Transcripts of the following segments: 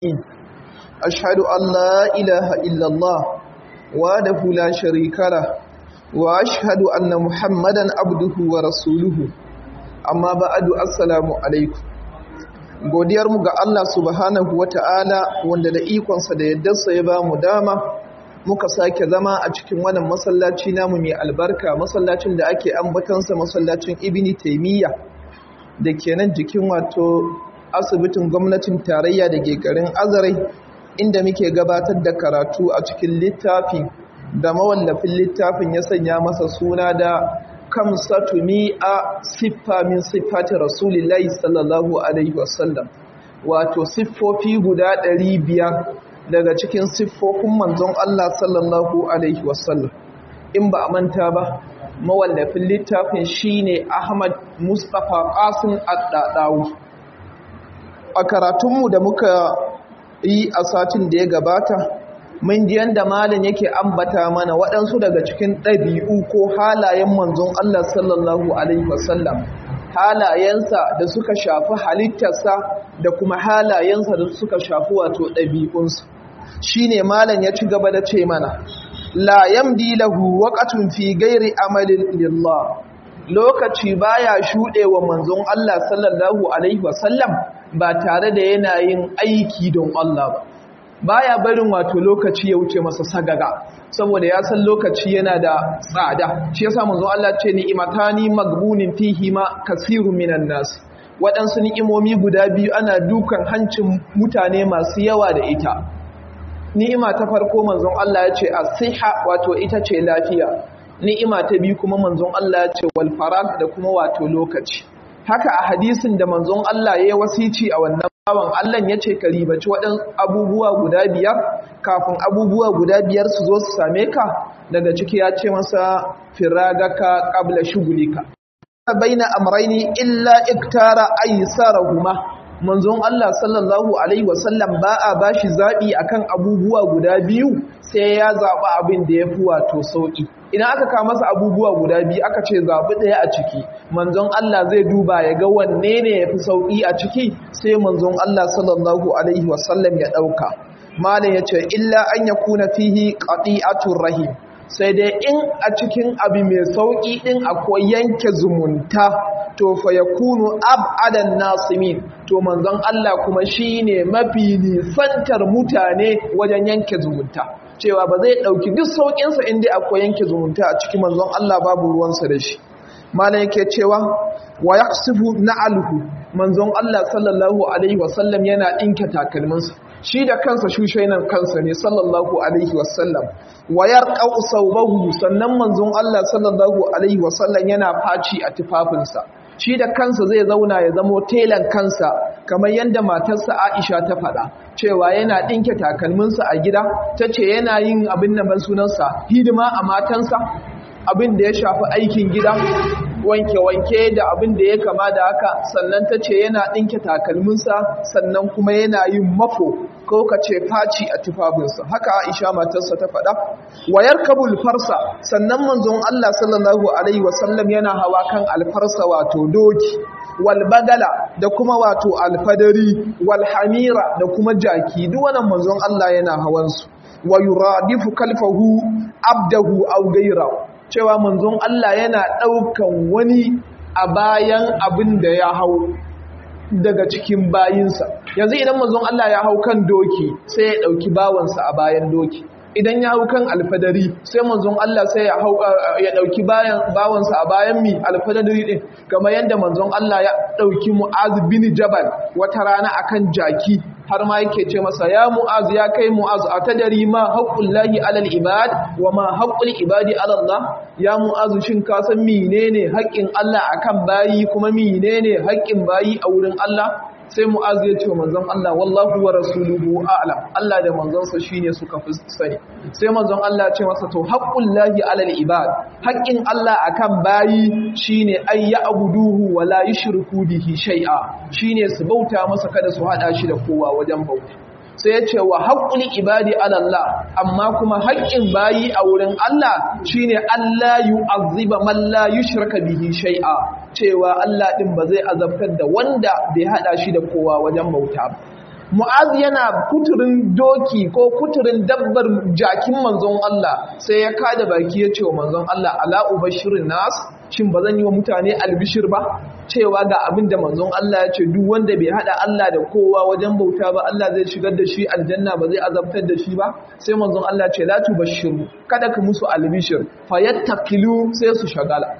أشهد أن لا إله إلا الله وحده لا شريك له وأشهد أن محمدا عبده ورسوله amma ba'adu assalamu alaikum godiyarmu ga Allah subhanahu wata'ala wanda da ikonsa da yaddarsa ya ba mu dama muka sake zama a cikin wannan masallaci namu mai albarka masallacin da ake ambatansa masallacin ibni taimiyya da ke nan jikin wato asibitin gwamnatin tarayya da ke garin azarai inda muke gabatar da karatu a cikin littafi da mawallafin littafin ya sanya masa suna da kamsatu mi'a siffa min siffati rasulillahi sallallahu alaihi wasallam wato siffofi guda ɗari biyar daga cikin siffofin manzon Allah sallallahu alaihi wasallam in ba a manta ba mawallafin littafin shine Ahmad Mustapha Qasim Ad-Dadawi a karatunmu da muka yi a satin da ya gabata mun ji yanda malam yake ambata mana waɗansu daga cikin ɗabi'u ko halayen manzon Allah sallallahu alaihi wasallam halayensa da suka shafi halittarsa da kuma halayensa da suka shafi wato ɗabi'unsa shine malam ya ci gaba da ce mana la yamdi lahu waqatun fi ghairi amalin lillah lokaci baya shuɗewa manzon Allah sallallahu alaihi wasallam ba tare da yana yin aiki don Allah ba baya barin wato lokaci ya wuce masa sagaga saboda ya san lokaci yana da tsada shi yasa manzo Allah ce ni'matani magbunin fihi ma kasirun minan nas waɗansu ni'imomi guda biyu ana dukan hancin mutane masu yawa da ita ni'ima ta farko manzon Allah ya ce as-siha wato ita ce lafiya ni'ima ta biyu kuma manzon Allah ya ce wal farag da kuma wato lokaci haka a hadisin da manzon Allah ya yi wasici a wannan bawan Allah ya ce ka ribaci waɗan abubuwa guda biyar kafin abubuwa guda biyar su zo su same ka daga ciki ya ce masa firagaka qabla shugulika baina amraini illa iktara aysarahuma manzon Allah sallallahu alaihi wasallam ba a bashi zabi akan abubuwa guda biyu sai ya zaba abin da yafi wato sauki idan aka kawo masa abubuwa guda biyu aka ce zaɓi ɗaya a ciki manzon Allah zai duba ya ga wanne ne ya fi sauƙi a ciki sai manzon Allah sallallahu alaihi wasallam ya ɗauka malam ya ce illa an ya kuna fihi ƙaɗi'atun rahim sai dai in a cikin abu mai sauƙi ɗin akwai yanke zumunta to fa ya kunu ab'adan nasimin to manzon Allah kuma shine mafi nisantar mutane wajen yanke zumunta cewa ba zai ɗauki duk sauƙinsa inda akwai yanke zumunta a cikin manzon Allah babu ruwansa da shi malam yake cewa wa yaqsifu na'alhu manzon Allah sallallahu alaihi wasallam yana ɗinke takalminsa shi da kansa shushainan kansa ne sallallahu alaihi wasallam wa yarqau sawbahu sannan manzon Allah sallallahu alaihi wasallam yana faci a tufafinsa shi da kansa zai zauna ya zamo telan kansa kamar yadda matarsa Aisha ta faɗa cewa yana ɗinke takalminsa a gida ta ce yana yin abin da ban sunansa hidima a matansa abin da ya shafi aikin gida wanke-wanke da abin da ya kama da haka sannan ta ce yana ɗinke takalminsa sannan kuma yana yin mafo ko ka ce faci a tufafinsa haka aisha matarsa ta faɗa wayar kabul farsa sannan manzon allah sallallahu alaihi wasallam yana hawa kan alfarsa wato doki walbagala da kuma wato alfadari walhamira da kuma jaki duk wannan manzon allah yana hawansu wa yuradifu kalfahu abdahu aw ghayrahu cewa manzon Allah yana ɗaukan wani a bayan abin da ya hau daga cikin bayinsa yanzu idan manzon Allah ya hau kan doki sai ya ɗauki bawansa a bayan doki idan ya hau kan alfadari sai manzon Allah sai ya hau ya ɗauki bawansa a bayan mi alfadari ɗin kamar yadda manzon Allah ya ɗauki mu'az bin jabal wata rana akan jaki har ma yake ce masa ya mu'az ya kai mu'az a tadari ma haƙƙun lahi alal ibad wa ma haƙƙul ibadi alallah ya mu'az shin ka san menene haƙƙin Allah akan bayi kuma menene haƙƙin bayi a wurin Allah sai mu'az ya ce manzon Allah wallahu wa rasuluhu a'lam Allah da manzonsa shine suka fi sani sai manzon Allah ya ce masa to haqqul lahi alal ibad haƙƙin Allah akan bayi shine ay ya'buduhu wa la yushriku bihi shay'a shine su bauta masa kada su hada shi da kowa wajen bauta sai ya ce wa haƙƙul ibadi alallah amma kuma haƙƙin bayi a wurin Allah shine Allah yu'azziba man la yushraka bihi shay'a cewa Allah din ba zai azabtar da wanda bai hada shi da kowa wajen bauta ba mu'az yana kuturin doki ko kuturin dabbar jakin manzon Allah sai ya kada baki ya ce wa manzon Allah ala ubashirin nas shin ba zan yi wa mutane albishir ba cewa ga abin da manzon Allah ya ce duk wanda bai hada Allah da kowa wajen bauta ba Allah zai shigar da shi aljanna ba zai azabtar da shi ba sai manzon Allah ce la tubashiru kada ka musu albishir fayattakilu sai su shagala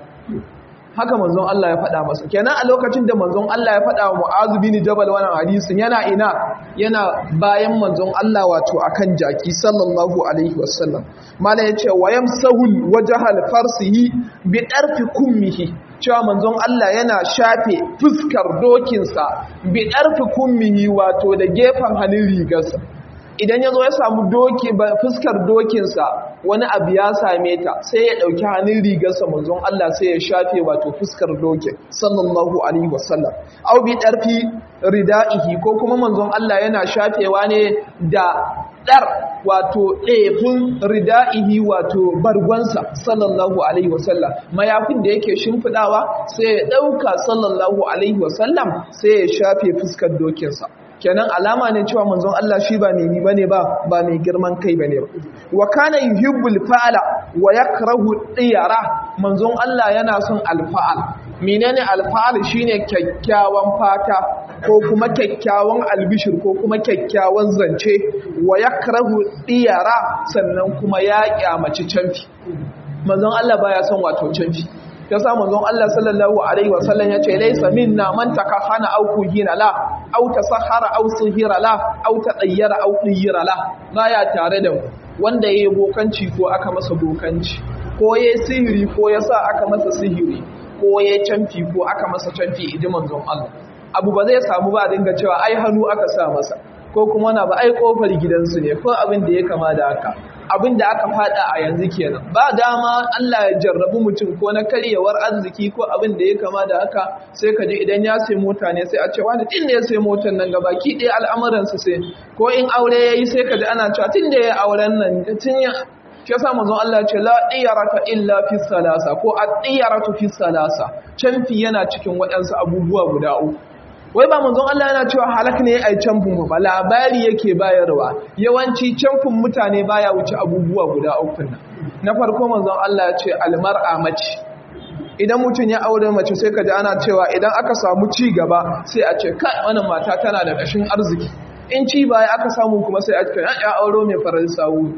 haka manzon Allah ya faɗa masa kenan a lokacin da manzon Allah ya faɗa wa Mu'adh bin Jabal wannan hadisin yana ina yana bayan manzon Allah wato akan jaki sallallahu alaihi wasallam mala yace wayam sahul wajhal farsihi bi darfi kummihi cewa manzon Allah yana shafe fuskar dokinsa bi darfi kummihi wato da gefen hannun rigarsa idan ya zo ya samu doki fuskar dokinsa wani abu ya same ta sai ya ɗauki hannun rigarsa manzon Allah sai ya shafe wato fuskar dokin sallallahu alaihi wasallam au bi ɗarfi rida'ihi ko kuma manzon Allah yana shafewa ne da ɗar wato ɗefin rida'ihi wato bargonsa sallallahu alaihi wasallam mayafin da yake shimfiɗawa sai ya ɗauka sallallahu alaihi wasallam sai ya shafe fuskar dokinsa kenan alama ne cewa manzon Allah shi ba mai ni bane ba ba mai girman kai bane ba wa kana yuhibbul fa'ala wa yakrahu diyara manzon Allah yana son alfa'al menene alfa'al shine kyakkyawan fata ko kuma kyakkyawan albishir ko kuma kyakkyawan zance wa yakrahu diyara sannan kuma ya kyamaci canfi manzon Allah baya son wato canfi ya sa manzon Allah sallallahu alaihi wasallam ya ce laysa minna man takahana aw kuhina la aw tasahara aw sihira la aw tadayyara aw diyira la baya tare da mu wanda yayi bokanci ko aka masa bokanci ko yayi sihiri ko yasa aka masa sihiri ko yayi canfi ko aka masa canfi idi manzon Allah abu ba zai samu ba dinga cewa ai hannu aka sa masa ko kuma na ba ai kofar gidansu ne ko abin da ya kama da haka abin da aka fada a yanzu kenan ba dama Allah ya jarrabu mutum ko na karyewar arziki ko abin da ya kama da haka sai ka ji idan ya sai mota ne sai a ce wani tun da ya sai motar nan gabaki ɗaya al'amuransa sai ko in aure ya yi sai ka ji ana cewa tun da ya auren nan tun ya shi yasa manzon Allah ce la diyarata illa fi salasa ko ad-diyaratu fi salasa canfi yana cikin waɗansu abubuwa guda uku wai ba manzon Allah yana cewa halak ne ai camfin ba labari yake bayarwa yawanci camfin mutane baya wuce abubuwa guda uku nan na farko manzon Allah ya ce almar'a mace idan mutum ya aure mace sai ka ji ana cewa idan aka samu ci gaba sai a ce kai wannan mata tana da kashin arziki in ci baya aka samu kuma sai a ce ya auro mai farar sawu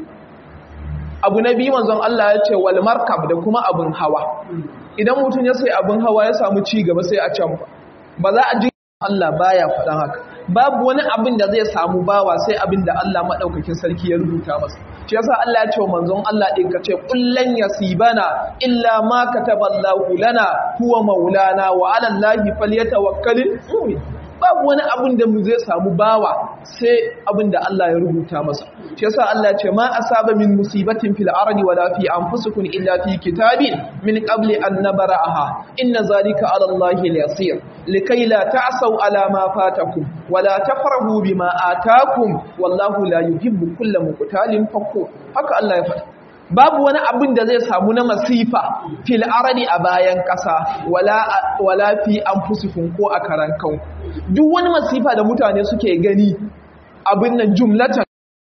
abu na biyu manzon Allah ya ce wal markab da kuma abin hawa idan mutum ya sai abin hawa ya samu ci gaba sai a camfa ba za a ji Allah baya faɗan haka babu wani abin da zai samu bawa sai abin da Allah maɗaukakin sarki ya rubuta masa shi yasa Allah ya ce wa manzon Allah ɗin ka ce kullan yasibana illa ma kataballahu lana huwa maulana wa ala Allahi falyatawakkalul mu'min babu wani abin da mu zai samu bawa sai abin da Allah ya rubuta masa shi yasa Allah ya ce ma asaba min musibatin fil ardi wala fi anfusikum illa fi kitabin min qabli an nabraha inna zalika ala Allahi yasir likai la ta'sau ala ma fatakum wala tafrahu bima atakum wallahu la yuhibbu kulla muqtalin fakhur haka Allah ya faɗa babu wani abin da zai samu na masifa fil aradi a bayan ƙasa wala wala fi anfusikum ko a karan kanku duk wani masifa da mutane suke gani abin nan jumlatan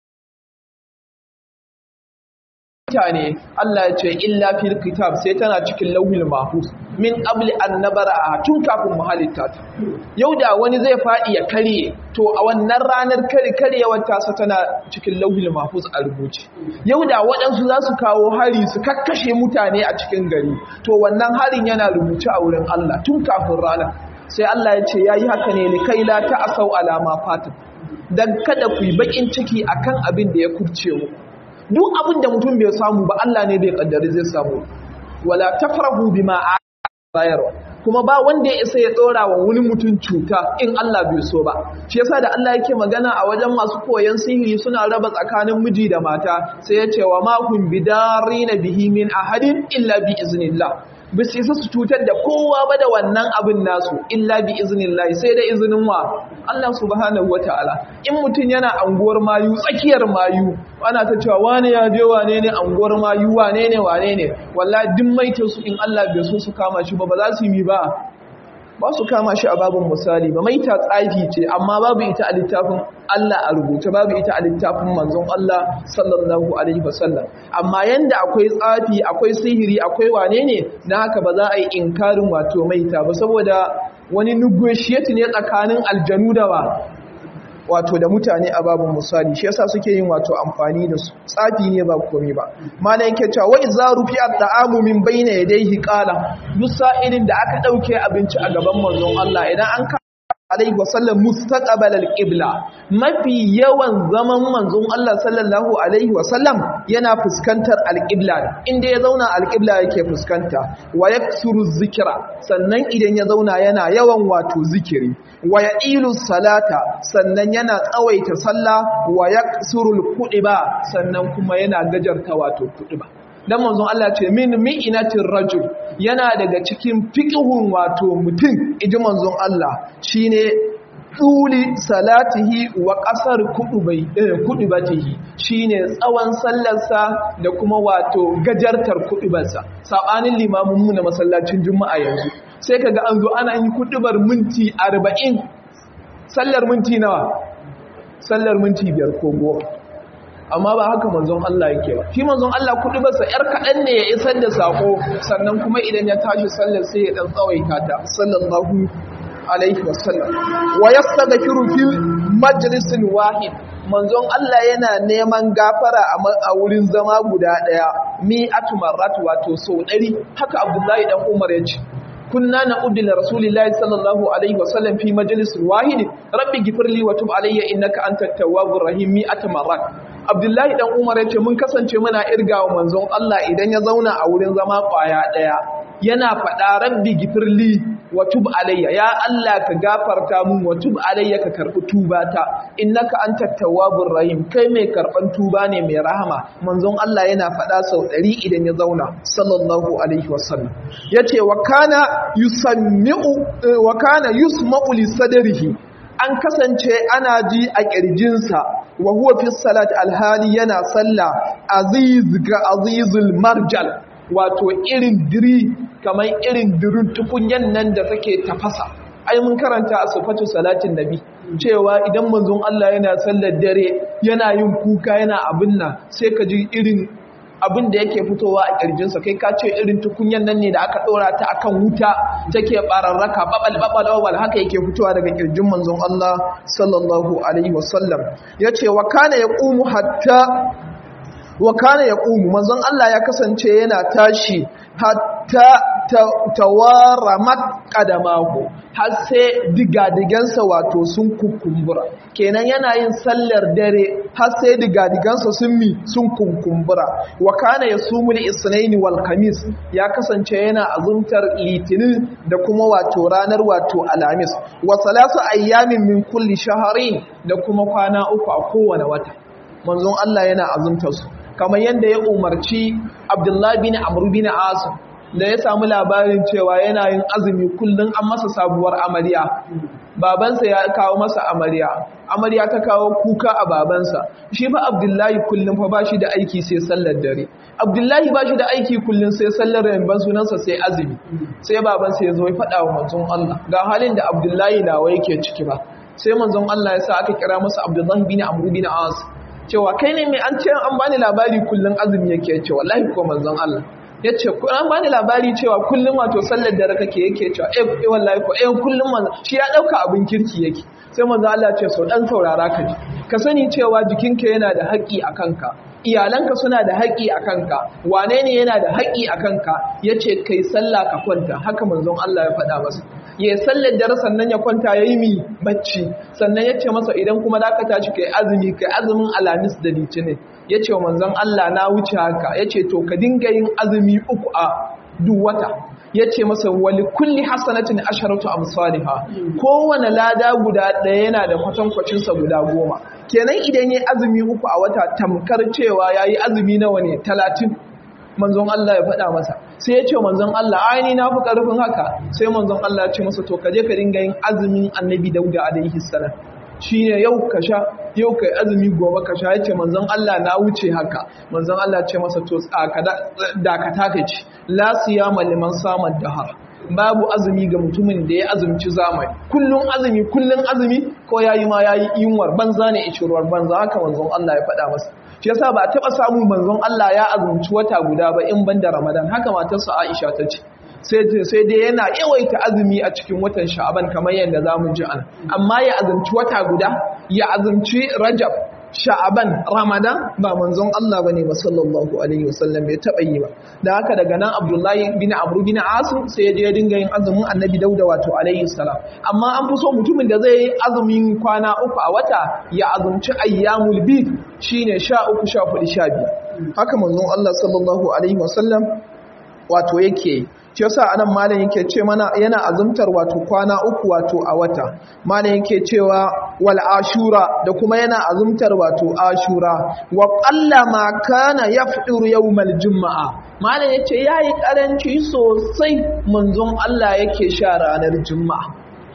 mutane Allah ya ce illa fil kitab sai tana cikin lauhil mahfuz min qabli an nabara tun kafin mu halitta ta yau da wani zai fadi ya karye to a wannan ranar kare karyewar tasa tana cikin lauhil mahfuz a rubuce yau da waɗansu za su kawo hari su kakkashe mutane a cikin gari to wannan harin yana rubuce a wurin Allah tun kafin ranar sai Allah ya ce yayi haka ne li kai la ta'asau alama fatin dan kada ku yi bakin ciki akan abin da ya kurce muku duk abin da mutum bai samu ba Allah ne bai kaddari zai samu wala tafrahu bima bayarwa kuma ba wanda ya isa ya tsora wa wani mutum cuta in Allah bai so ba shi yasa da Allah yake magana a wajen masu koyon sihiri suna raba tsakanin miji da mata sai ya ce wa ma hum bidarina bihi min ahadin illa bi iznillah ba su isa su cutar da kowa ba da wannan abin nasu illa bi iznillahi sai da izinin wa Allah subhanahu wataala in mutum yana anguwar mayu tsakiyar mayu ana ta cewa wane ya je wane ne anguwar mayu wane ne wane ne wallahi duk maitin su in Allah bai so su kama shi ba ba za su yi ba ba su kama shi a babin misali ba maita tsafi ce amma babu ita a littafin Allah a rubuce babu ita a littafin manzon Allah sallallahu alaihi wasallam amma yanda akwai tsafi akwai sihiri akwai wane ne na haka ba za a yi inkarin wato maita ba saboda wani negotiate ne tsakanin aljanu da ba wato da mutane a babin misali shi yasa suke yin wato amfani da su tsafi ne ba komai ba malan yake cewa wa idza rufi at-ta'amu min bayna yadayhi qala duk sa'ilin da aka dauke abinci a gaban manzon Allah idan an ka alaihi wasallam mustaqbal al-qibla mafi yawan zaman manzon Allah sallallahu alaihi wasallam yana fuskantar al-qibla inda ya zauna al-qibla yake fuskanta wa yaksuru zikra sannan idan ya zauna yana yawan wato zikiri wa ya'ilu salata sannan yana tsawaita sallah wa yaksuru al-qudiba sannan kuma yana gajarta wato kudiba dan manzon Allah ce min mi'inatir rajul yana daga cikin fiqhun wato mutum iji manzon Allah shine tuli salatihi wa qasar kudubai kudubatihi shine tsawon sallarsa da kuma wato gajartar kudubarsa sabanin limamin mu na masallacin juma'a yanzu sai kaga an zo ana yin kudubar minti 40 sallar minti nawa sallar minti 5 ko 10 amma ba haka manzon Allah yake ba shi manzon Allah kudi basa yar kadan ne ya isar da sako sannan kuma idan ya tashi sallar sai ya dan tsawaita ta sallallahu alaihi wasallam wa yastaghfiru fi majlisin wahid manzon Allah yana neman gafara a wurin zama guda daya mi'atu marrat wato so 100 haka Abdullahi dan Umar ya ce kunna na'uddu li rasulillahi sallallahu alaihi wasallam fi majlisin wahid rabbi ghfirli wa tub alayya innaka antat tawwabur rahim mi'atu marrat Abdullahi dan Umar yace mun kasance muna irgawa manzon Allah idan ya zauna a wurin zama kwaya daya yana faɗa rabbi gifirli wa tub alayya ya Allah ka gafarta mun wa tub alayya ka karbi tubata innaka antat tawwabur rahim kai mai karban tuba ne mai rahama manzon Allah yana faɗa sau 100 idan ya zauna sallallahu alaihi wasallam yace wa kana yusammi'u wa kana yusma'u li sadrihi an kasance ana ji a ƙirjinsa wa huwa fi salat alhali yana sallah aziz ga azizul marjal wato irin diri kamar irin dirin tukunyan nan da take tafasa ai mun karanta a sifatu salatin nabi cewa idan manzon Allah yana sallar dare yana yin kuka yana abin nan sai ka ji irin abin da yake fitowa a ƙirjinsa kai ka ce irin tukunyan nan ne da aka ɗora ta akan wuta take ɓararraka babal babal babal haka yake fitowa daga ƙirjin manzon Allah sallallahu alaihi wasallam ya ce wa kana ya ƙumu hatta wa kana ya ƙumu manzon Allah ya kasance yana tashi hatta tawaramat qadamahu har sai digadigansa wato sun kukumbura kenan yana yin sallar dare har sai digadigansa sun mi sun kukumbura wa kana yasumul isnaini wal khamis ya kasance yana azumtar litinin da kuma wato ranar wato alamis wa salasu ayyamin min kulli shahrin da kuma kwana uku a kowane wata manzon Allah yana azumtar su kamar yadda ya umarci Abdullahi bin Amr bin Asim da ya samu labarin cewa yana yin azumi kullum an masa sabuwar amarya babansa ya kawo masa amarya amarya ta kawo kuka a babansa shi fa abdullahi kullum fa bashi da aiki sai sallar dare abdullahi bashi da aiki kullum sai sallar ramban sunansa sai azumi sai babansa ya zo ya faɗa wa manzon Allah ga halin da abdullahi nawa yake ciki ba sai manzon Allah ya sa aka kira masa abdullahi bin amr bin as cewa kai ne mai an ce an bani labari kullum azumi yake ce wallahi ko manzon Allah ya ce an bani labari cewa kullum wato sallar dare kake yake cewa eh wallahi ko eh kullum manzo shi ya dauka abin kirki yake sai manzo Allah ce so dan saurara ka ji ka sani cewa jikinka yana da haƙi a kanka iyalanka suna da haƙi a kanka wane ne yana da haƙi a kanka yace kai sallah ka kwanta haka manzon Allah ya faɗa masa ya sallar dare sannan ya kwanta yayi mi bacci sannan yace masa idan kuma da ka tashi kai azumi kai azumin alamis da litinin ya ce wa manzon Allah na wuce haka ya ce to ka dinga yin azumi uku a duk wata ya ce masa wali kulli hasanatin asharatu amsalha kowane lada guda ɗaya yana da kwatankwacinsa guda goma kenan idan ya azumi uku a wata tamkar cewa ya yi azumi nawa ne talatin manzon Allah ya faɗa masa sai ya ce manzon Allah aini na fi ƙarfin haka sai manzon Allah ya ce masa to ka je ka dinga yin azumin annabi dauda alaihi salam shi ne yau ka sha yau ka yi azumi gobe ka sha ya ce manzon Allah na wuce haka manzon Allah ce masa to dakata ka ci la siyama liman saman dahar babu azumi ga mutumin da ya azumci zamani kullun azumi kullun azumi ko yayi ma yayi yunwar banza ne ishirwar banza haka manzon Allah ya faɗa masa shi yasa ba a taba samu manzon Allah ya azumci wata guda ba in banda Ramadan haka matarsa Aisha ta ce sai dai yana yawaita azumi a cikin watan sha'aban kamar yadda za mu ji an amma ya azumci wata guda ya azumci rajab sha'aban ramadan ba manzon Allah bane ba sallallahu alaihi wasallam bai taba yi ba da haka daga nan abdullahi bin amru bin asim sai ya je ya dinga yin azumin annabi dauda wato alaihi salam amma an fi so mutumin da zai yi azumin kwana uku a wata ya azumci ayyamul bid shine sha uku sha hudu sha biyar haka manzon Allah sallallahu alaihi wasallam wato yake shi yasa anan malam yake ce mana yana azumtar wato kwana uku wato a wata malam yake cewa wal ashura da kuma yana azumtar wato ashura wa qalla ma kana yafdur yawmal jumaa malam yace yayi karanci sosai manzon Allah yake sha ranar jumaa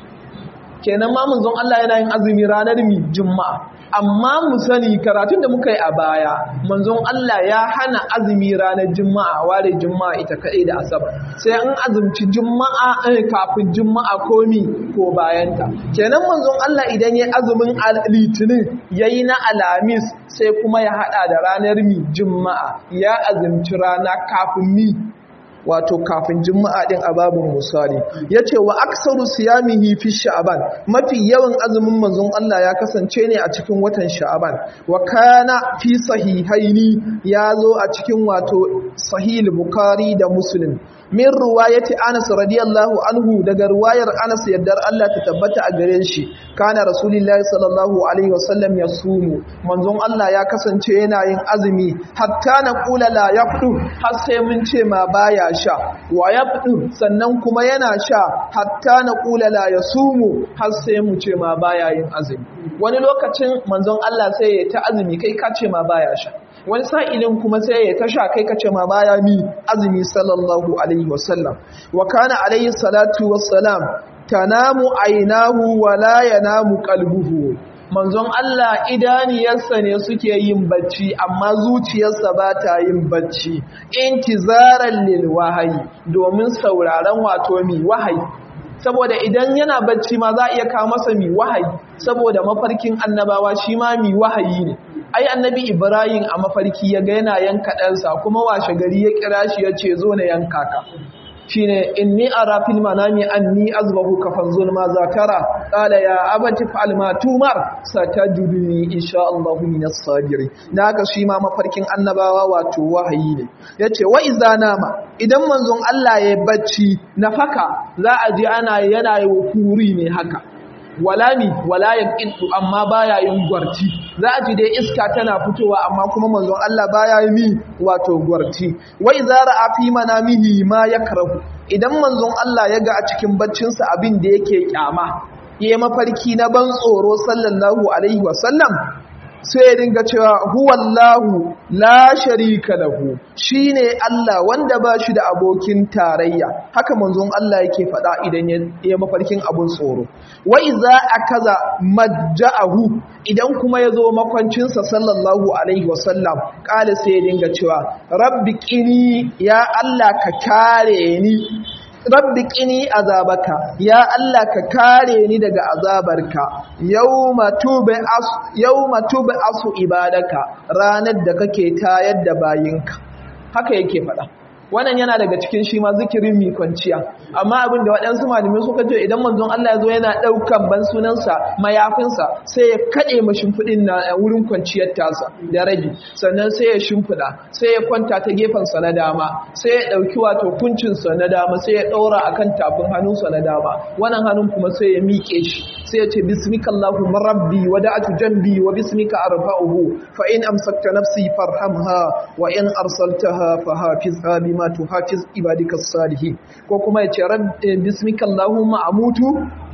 kenan ma manzon Allah yana yin azumi ranar mi jumaa amma mu sani karatun da muka yi a baya manzon Allah ya hana azumi ranar juma'a ware juma'a ita kaɗai da asabar sai an azumci juma'a kafin juma'a ko mi ko bayanta kenan manzon Allah idan ya azumin litinin yayi na alamis sai kuma ya hada da ranar mi juma'a ya azumci rana kafin mi wato kafin juma'a din a babin misali yace wa aksaru siyamihi fi sha'ban mafi yawan azumin manzon Allah ya kasance ne a cikin watan sha'ban wa kana fi sahihaini yazo a cikin wato sahih bukhari da muslim min ruwayati Anas radiyallahu anhu daga ruwayar Anas yaddar Allah ta tabbata a gare shi kana rasulullahi sallallahu alaihi wasallam yasumu manzon Allah ya kasance yana yin azumi hatta na kula la yaqdu har sai mun ce ma baya sha wa yaqdu sannan kuma yana sha hatta na kula la yasumu har sai mu ce ma baya yin azumi wani lokacin manzon Allah sai ya ta azumi kai ka ce ma baya sha wani sa'ilin kuma sai ya tasha kai kace ma baya mi azumi sallallahu alaihi wasallam wa kana alaihi salatu wassalam tanamu ainahu wa la yanamu qalbuhu manzon Allah idaniyarsa ne suke yin bacci amma zuciyarsa ba ta yin bacci intizaran lil wahayi domin sauraron wato mi wahayi saboda idan yana bacci ma za a iya kawo masa mi wahayi saboda mafarkin annabawa shi ma mi wahayi ne ai annabi ibrahim a mafarki ya ga yana yanka ɗansa kuma washe gari ya kira shi ya ce zo na yanka ka shine inni ara fil manami anni azbahu ka fanzur ma zakara qala ya abati fa'al ma tumar satajuduni insha Allah min as-sabirin naka shi ma mafarkin annabawa wato wahayi ne yace wa iza nama idan manzon Allah ya bacci nafaka za a ji ana yana yi kuri ne haka wala mi wala yaqidu amma baya yin gwarti za a ji dai iska tana fitowa amma kuma manzon Allah baya yi mi wato gwarti wai zara a fi manamihi ma yakrahu idan manzon Allah ya ga a cikin baccinsa abin da yake kyama yayi mafarki na ban tsoro sallallahu alaihi wasallam sai ya dinga cewa huwallahu la sharika lahu shine Allah wanda ba shi da abokin tarayya haka manzon Allah yake faɗa idan ya mafarkin abun tsoro wa iza akaza majja'ahu idan kuma yazo makwancinsa sallallahu alaihi wasallam kale sai ya dinga cewa rabbi qini ya Allah ka kare ni rabbi qini azabaka ya Allah ka kare ni daga azabarka yawma tuba as yawma tuba asu ibadaka ranar da kake tayar da bayinka haka yake faɗa wannan yana daga cikin shi ma zikirin mi kwanciya amma abin da waɗansu malamai suka ce idan manzon Allah ya zo yana ɗaukan ban sunansa mayafinsa sai ya kaɗe ma shimfiɗin na wurin kwanciyar tasa da rage sannan sai ya shimfiɗa sai ya kwanta ta gefensa na dama sai ya ɗauki wato kuncinsa na dama sai ya ɗaura akan tafin hannunsa na dama wannan hannun kuma sai ya miƙe shi sai ya ce bismika Allahumma rabbi wa da'atu jambi wa bismika arfa'uhu fa in amsakta nafsi farhamha wa in arsaltaha fa hafizha bima tuhafiz ibadika salihin ko kuma ya ce bismika Allahumma amutu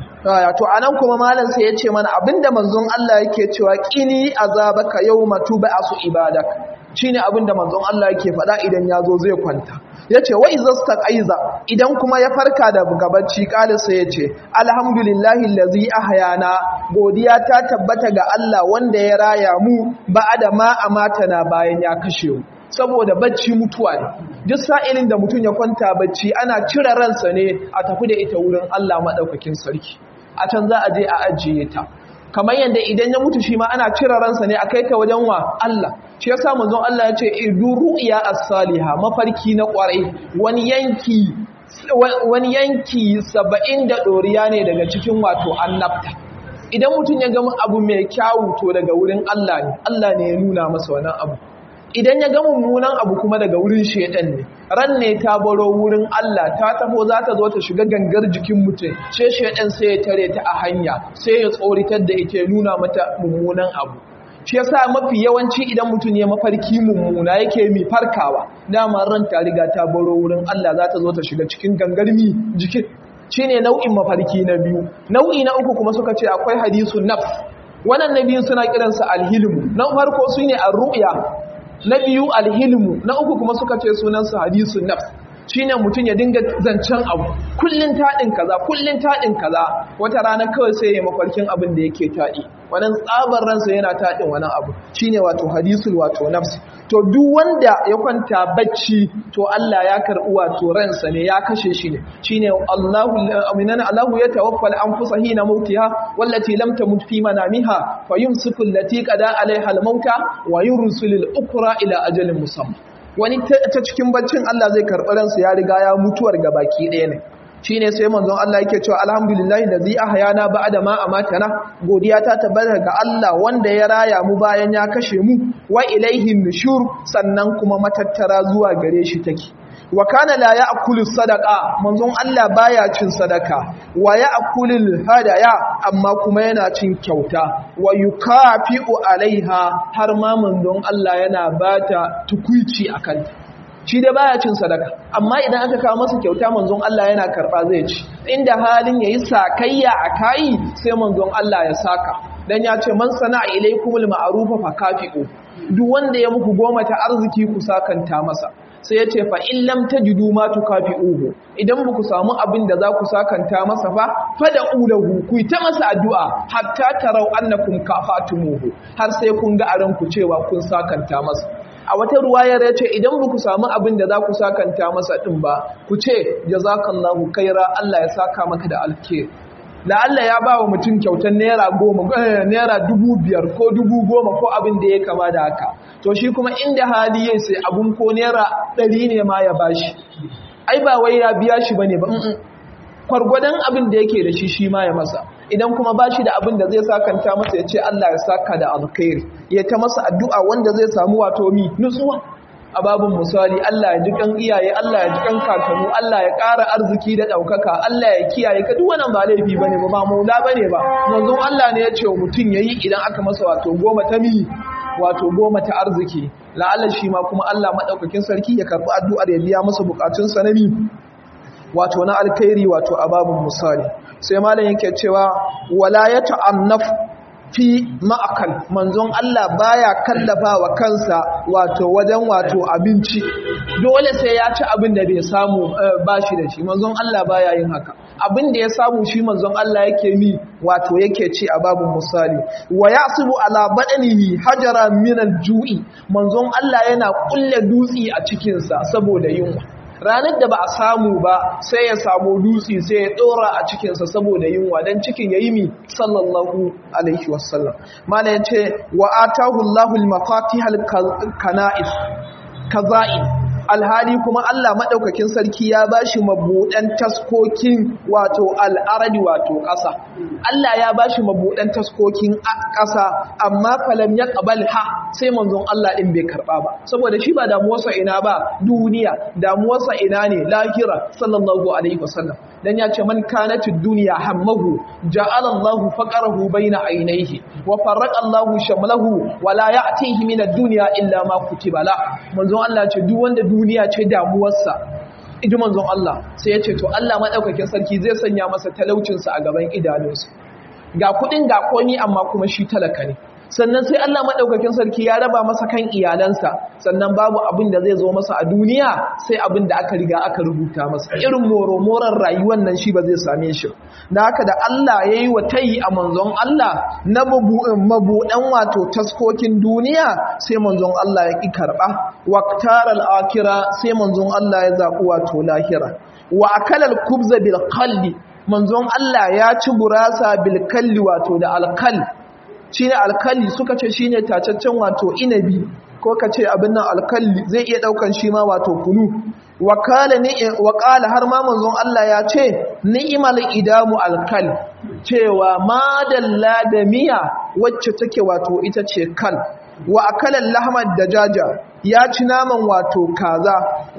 to anan kuma malam sai ya ce mana abinda manzon Allah yake cewa qini azabaka yawma tub'asu ibadak shine abinda manzon Allah yake faɗa idan yazo zai kwanta yace wa izastaqaiza idan kuma ya farka da gabanci kalisa yace alhamdulillahi allazi ahyana godiya ta tabbata ga Allah wanda ya raya mu ba'ada ma amatana bayan ya kashe mu saboda bacci mutuwa ne duk sa'ilin da mutum ya kwanta bacci ana cire ransa ne a tafi da ita wurin Allah maɗaukakin sarki a can za a je a ajiye ta kamar yadda idan ya mutu shi ma ana cire ransa ne a kai ta wajen wa Allah shi yasa manzon Allah ya ce idu ru'ya as-saliha mafarki na kwarai wani yanki wani yanki 70 da doriya ne daga cikin wato annabta idan mutum ya gama abu mai kyawu to daga wurin Allah ne Allah ne ya nuna masa wannan abu idan ya ga mummunan abu kuma daga wurin shedan ne ran ne ta baro wurin Allah ta taho za ta zo ta shiga gangar jikin mutum sai shedan sai ya tare ta a hanya sai ya tsoritar da ita ya nuna mata mummunan abu shi yasa mafi yawanci idan mutum ya mafarki mummuna yake mi farkawa dama ran ta riga ta baro wurin Allah za ta zo ta shiga cikin gangar mi jikin shine nau'in mafarki na biyu nau'i na uku kuma suka ce akwai hadisun nafs wannan na biyu suna kiransa alhilmu na farko su ne arru'ya na biyu alhilmu na uku kuma suka ce sunansa hadisun nafs shine mutum ya dinga zancen abu kullun taɗin kaza kullun taɗin kaza wata rana kawai sai ya mafarkin abin da yake taɗi wannan tsabar ransa yana taɗin wani abu shine wato hadisul wato nafs to duk wanda ya kwanta bacci to Allah ya karɓi wato ransa ne ya kashe shi ne shine Allahu aminana Allahu ya tawaffal anfusa hina mautiha wallati lam tamut fi manamiha fayumsiku allati qada alaiha al-mauta wa yursilul ukra ila ajalin musamma wani ta cikin baccin Allah zai karɓi ransa ya riga ya mutuwar gabaki ɗaya ne shi ne sai manzon Allah yake cewa alhamdulillahi da zai ahayana ba da ma amatana godiya ta tabbata ga Allah wanda ya raya mu bayan ya kashe mu wa ilaihin nushur sannan kuma matattara zuwa gare shi take wa kana la ya'kulu sadaqa manzon Allah baya cin sadaka wa ya'kulul hadaya amma kuma yana cin kyauta wa yukafi'u alaiha har ma manzon Allah yana bata tukuici akan shi da baya cin sadaka amma idan aka kawo masa kyauta manzon Allah yana karba zai ci inda halin yayi sakayya a kai sai manzon Allah ya saka dan ya ce man sana'a ilaikumul ma'rufa fa kafi'u duk wanda ya muku goma ta arziki ku sakanta masa sai ya ce fa in lam tajidu ma tukafi'uhu idan ba ku samu abin da za ku sakanta masa fa fada ulahu ku ta masa addu'a hatta tarau annakum kafatumuhu har sai kun ga aran ku cewa kun sakanta masa a wata ruwayar ya ce idan ba ku samu abin da za ku sakanta masa ɗin ba ku ce jazakallahu kaira Allah ya saka maka da alkhairi la'alla ya ba wa mutum kyautar naira goma naira dubu biyar ko dubu goma ko abin da ya kama da haka to shi kuma inda hali ya sai abun ko naira ɗari ne ma ya bashi ai ba wai ya biya shi bane ba kwargwadon abin da yake da shi shi ma ya masa idan kuma ba shi da abin da zai sakanta masa ya ce Allah ya saka da alkhairi ya ta masa addu'a wanda zai samu wato mi nutsuwa a babin misali Allah ya ji kan iyaye Allah ya ji kan kakanu Allah ya ƙara arziki da ɗaukaka Allah ya kiyaye ka duk wannan ba laifi bane ba ba maula bane ba manzon Allah ne ya ce mutum yayi idan aka masa wato goma ta mi wato goma ta arziki la'alla shi ma kuma Allah madaukakin sarki ya karbi addu'ar ya biya masa bukatun sa na mi wato na alkhairi wato a babin misali sai malam yake cewa wala ya ta'annaf fi ma'akal manzon Allah baya kallafa wa kansa wato wajen wato abinci dole sai ya ci abin da bai samu bashi da shi manzon Allah baya yin haka abin da ya samu shi manzon Allah yake mi wato yake ci a babin misali wa yasibu ala badanihi hajara min al-ju'i manzon Allah yana kulle dutsi a cikin sa saboda yunwa ranar da ba a samu ba sai ya samu dutse sai ya dora a cikinsa saboda yunwa don cikin ya yi mi sallallahu alaihi wasallam mana ya ce wa atahu allahul mafatihal kana'is kaza'in alhali kuma Allah maɗaukakin sarki ya ba shi mabuɗan taskokin wato al'aradi wato ƙasa Allah ya ba shi mabuɗan taskokin ƙasa amma falam ya ƙabal ha sai manzon Allah ɗin bai karɓa ba saboda shi ba damuwarsa ina ba duniya damuwarsa ina ne lahira sallallahu alaihi wasallam dan ya ce man kanatu duniya hammahu ja'ala Allahu faqarahu baina ainihi wa farraqa Allahu shamlahu wa la ya'tihi min ad-dunya illa ma kutiba la manzon Allah ce duk wanda duniya ce damuwarsa iji manzon Allah sai ya ce to Allah madaukakin sarki zai sanya masa talaucin sa a gaban idanunsa ga kudin ga komi amma kuma shi talaka ne sannan sai Allah maɗaukakin sarki ya raba masa kan iyalansa sannan babu abin da zai zo masa a duniya sai abin da aka riga aka rubuta masa irin moromoran rayuwar nan shi ba zai same shi na haka da Allah ya yi wa tayi a manzon Allah na mabuɗan wato taskokin duniya sai manzon Allah ya ƙi karɓa waktar al'akira sai manzon Allah ya zaɓi wato lahira wa akalal kubza bil qalbi manzon Allah ya ci gurasa bil kalli wato da alkal shine alkali suka ce shine tacaccen wato inabi ko ka ce abin nan alkali zai iya daukan shi ma wato kunu wakala ni wakala har ma manzon Allah ya ce ni'mal idamu alkal cewa madalla da miya wacce take wato ita ce kal wa akala lahmad dajaja ya ci naman wato kaza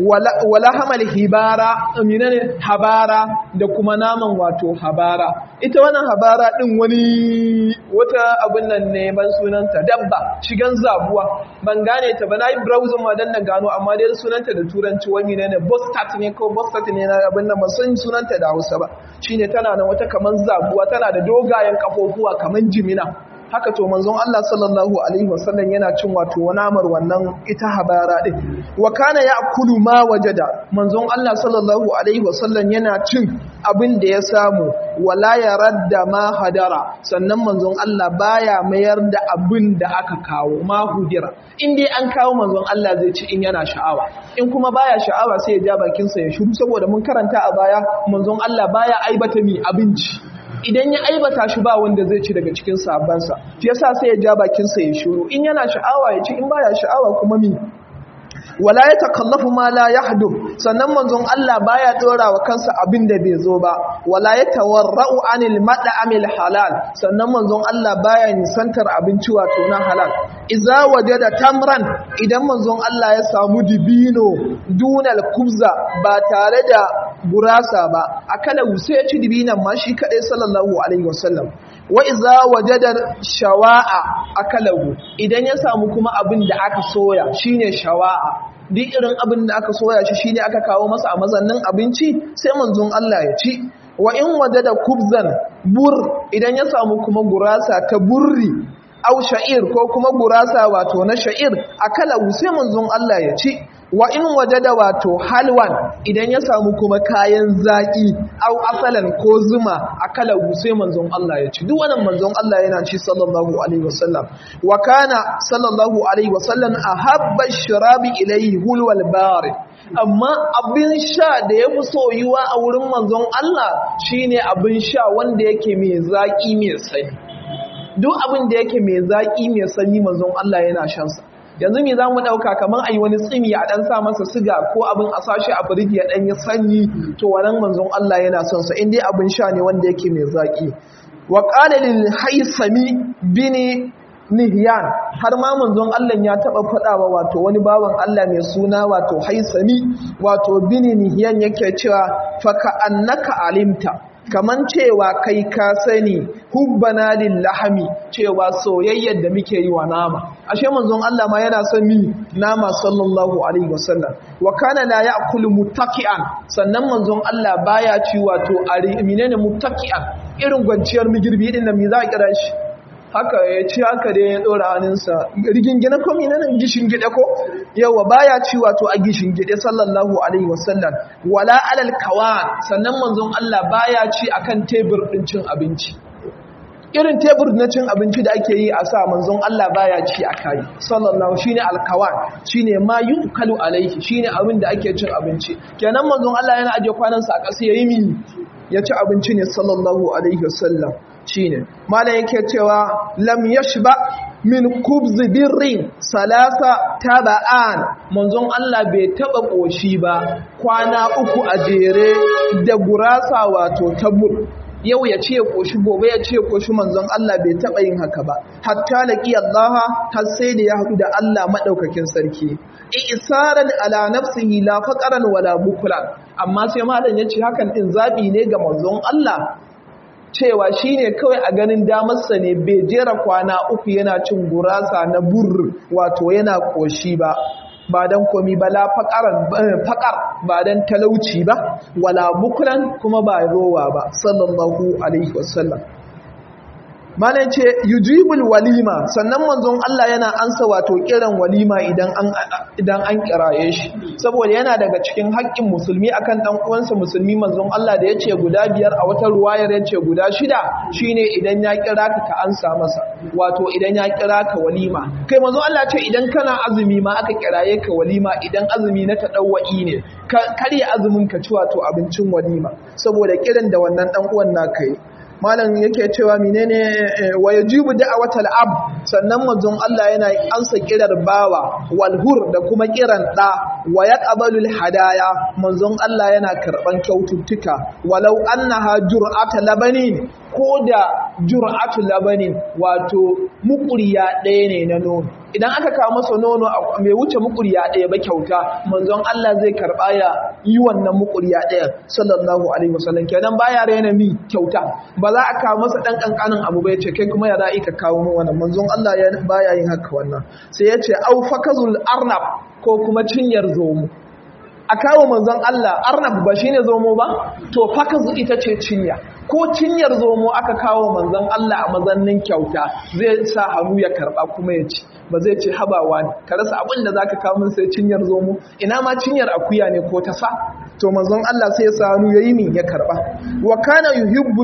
wala hamal hibara aminane habara da kuma naman wato habara ita wannan habara din wani wata abin nan ne ban sunanta dabba shigan zabuwa ban gane ta ba nayi browsing ma dan na gano amma dai sunanta da turanci wani ne ne bostat ne ko bostat ne na abin nan ba san sunanta da Hausa ba shine tana nan wata kaman zabuwa tana da dogayen kafofuwa kaman jimina haka to manzon Allah sallallahu alaihi wasallam yana cin wato namar wannan ita habara din wa kana ya'kulu ma wajada manzon Allah sallallahu alaihi wasallam yana cin abin da ya samu wala yaradda ma hadara sannan manzon Allah baya mayar da abin da aka kawo ma hudira in dai an kawo manzon Allah zai ci in yana sha'awa in kuma baya sha'awa sai ya ja bakin sa ya shiru saboda mun karanta a baya manzon Allah baya aibata mi abinci idan ya aibata shi ba wanda zai ci daga cikin sabansa shi yasa sai ya ja bakinsa ya shiru in yana sha'awa ya ci in baya sha'awa kuma mi wala ya takallafu ma la yahdu sannan manzon Allah baya dora wa kansa abin da bai zo ba wala ya tawarra'u anil mad'amil halal sannan manzon Allah baya nisantar abinci wato na halal idza wajada tamran idan manzon Allah ya samu dibino dunal kubza ba tare da gurasa ba akala sai ya ci dibinan ma shi kadai sallallahu alaihi wasallam wa iza wajada shawa'a akalahu idan ya samu kuma abin da aka soya shine shawa'a duk irin abin da aka soya shi shine aka kawo masa a mazannin abinci sai manzon Allah ya ci wa in wajada kubzan bur idan ya samu kuma gurasa ta burri au sha'ir ko kuma gurasa wato na sha'ir akalahu sai manzon Allah ya ci wa in wajada wato halwan idan ya samu kuma kayan zaki au asalan ko zuma akala sai manzon Allah ya ci duk wannan manzon Allah yana ci sallallahu alaihi wasallam wa kana sallallahu alaihi wasallam ahabba shirabi ilayhi hulwal barid amma abin sha da ya fi soyuwa a wurin manzon Allah shine abin sha wanda yake mai zaki mai sanyi duk abin da yake mai zaki mai sanyi manzon Allah yana shan sa yanzu me za mu ɗauka kamar a yi wani tsimi a ɗan sa masa siga ko abin a sashi a firiji ya ɗan yi sanyi to wannan manzon Allah yana son sa in dai abin sha ne wanda yake mai zaƙi wa qala lil haisami bini nihyan har ma manzon Allah ya taɓa faɗawa wato wani bawan Allah mai suna wato haisami wato bini nihyan yake cewa fa ka annaka alimta kaman cewa kai ka sani hubbana lillahami cewa soyayyar da muke yi wa nama ashe manzon Allah ma yana son mi nama sallallahu alaihi wasallam wa kana la ya'kulu muttaqian sannan manzon Allah baya ci wato ari menene muttaqian irin gwanciyar migirbi din nan me za a kira shi haka ya ci haka dai ya dora hannunsa rigingine ko menene gishin gide ko yawa baya ci wato a gishin gide sallallahu alaihi wasallam wala alal kawan sannan manzon Allah baya ci akan tebur din cin abinci irin tebur na cin abinci da ake yi a sa manzon Allah baya ci a kai sallallahu shine alkawan shine ma yukalu alaihi shine abin da ake cin abinci kenan manzon Allah yana aje kwanansa a ƙasa yayi mi ya ci abinci ne sallallahu alaihi wasallam shine malam yake cewa lam yashba min kubzi birrin salasa taba'an manzon Allah bai taba koshi ba kwana uku a jere da gurasa wato tabur yau ya ce koshi gobe ya ce koshi manzon Allah bai taba yin haka ba hatta laqi Allah har sai da ya haɗu da Allah madaukakin sarki isaran ala nafsihi la faqaran wala bukran amma sai malam yace hakan din zabi ne ga manzon Allah cewa shi ne kawai a ganin damarsa ne bai jera kwana uku yana cin gurasa na bur wato yana koshi ba ba don komi ba la faƙar ba don talauci ba wala bukulan kuma ba rowa ba sallallahu alaihi wasallam mana ce yujibul walima sannan manzon Allah yana ansa wato kiran walima idan an idan an kiraye shi saboda yana daga cikin haƙƙin musulmi akan dan uwansa musulmi manzon Allah da yace guda biyar a wata ruwayar yace guda shida shine idan ya kira ka ka ansa masa wato idan ya kira ka walima kai manzon Allah ce idan kana azumi ma aka kiraye ka walima idan azumi na tadawwa'i ne karya azumin ka ci wato abincin walima saboda kiran da wannan dan uwan naka yi malam yake cewa menene wa yajibu da'watal ab sannan manzon Allah yana ansa kirar bawa walhur da kuma kiran da wa yaqbalul hadaya manzon Allah yana karban kyaututtuka walau annaha jur'ata labani ko da jur'atu labani wato mukuriya ɗaya ne na nono idan aka kawo masa nono mai wuce mukuriya ɗaya ba kyauta manzon Allah zai karɓa ya yi wannan mukuriya ɗaya sallallahu alaihi wasallam kenan baya raina mi kyauta ba za a kawo masa ɗan ƙanƙanin abu bai ce kai kuma ya za'i ka kawo min wannan manzon Allah ya baya yin haka wannan sai ya ce au fakazul arnab ko kuma cinyar zomo a kawo manzon Allah arnab ba shine zomo ba to fakazu ita ce cinya ko cinyar zomo aka kawo manzon Allah a mazannin kyauta zai sa hannu ya karba kuma ya ci ba zai ce habawa ne ka rasa abin da zaka kawo min sai cinyar zomo ina ma cinyar akuya ne ko ta sa to manzon Allah sai ya sa hannu yayi min ya karba wa kana yuhibbu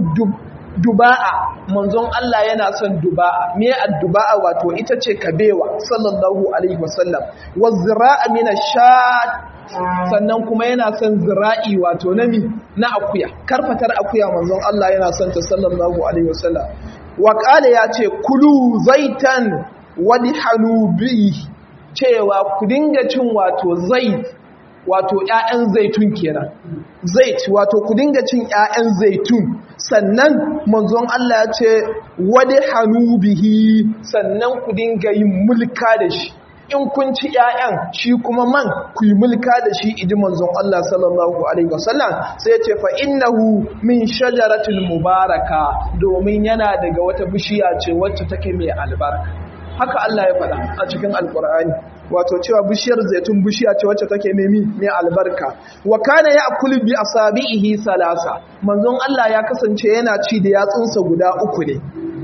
duba'a manzon Allah yana son duba'a me adduba'a wato ita ce kabewa sallallahu alaihi wasallam wa zira'a min ash sannan kuma yana son zira'i wato nami na akuya karfatar akuya manzon Allah yana son ta sallallahu alaihi wasallam wa qala ya ce kulu zaitan wadi hanubi cewa ku dinga cin wato zait wato ƴaƴan zaitun kenan zait wato ku dinga cin ƴaƴan zaitun sannan manzon Allah ya ce wadi hanubihi sannan ku dinga yin mulka da shi in kun ci ‘ya'yan shi kuma man ku yi mulka da shi iji manzon Allah sallallahu Alaihi wasallam sai ce fa innahu min shajaratul mubaraka domin yana daga wata bishiya ce wacce take mai albarka haka Allah ya faɗa a cikin alkur'ani wato cewa bishiyar zaitun bishiya ce wacce take mai mai albarka wa kana ya'kulu bi asabihi salasa manzon Allah ya kasance yana ci da yatsunsa guda uku ne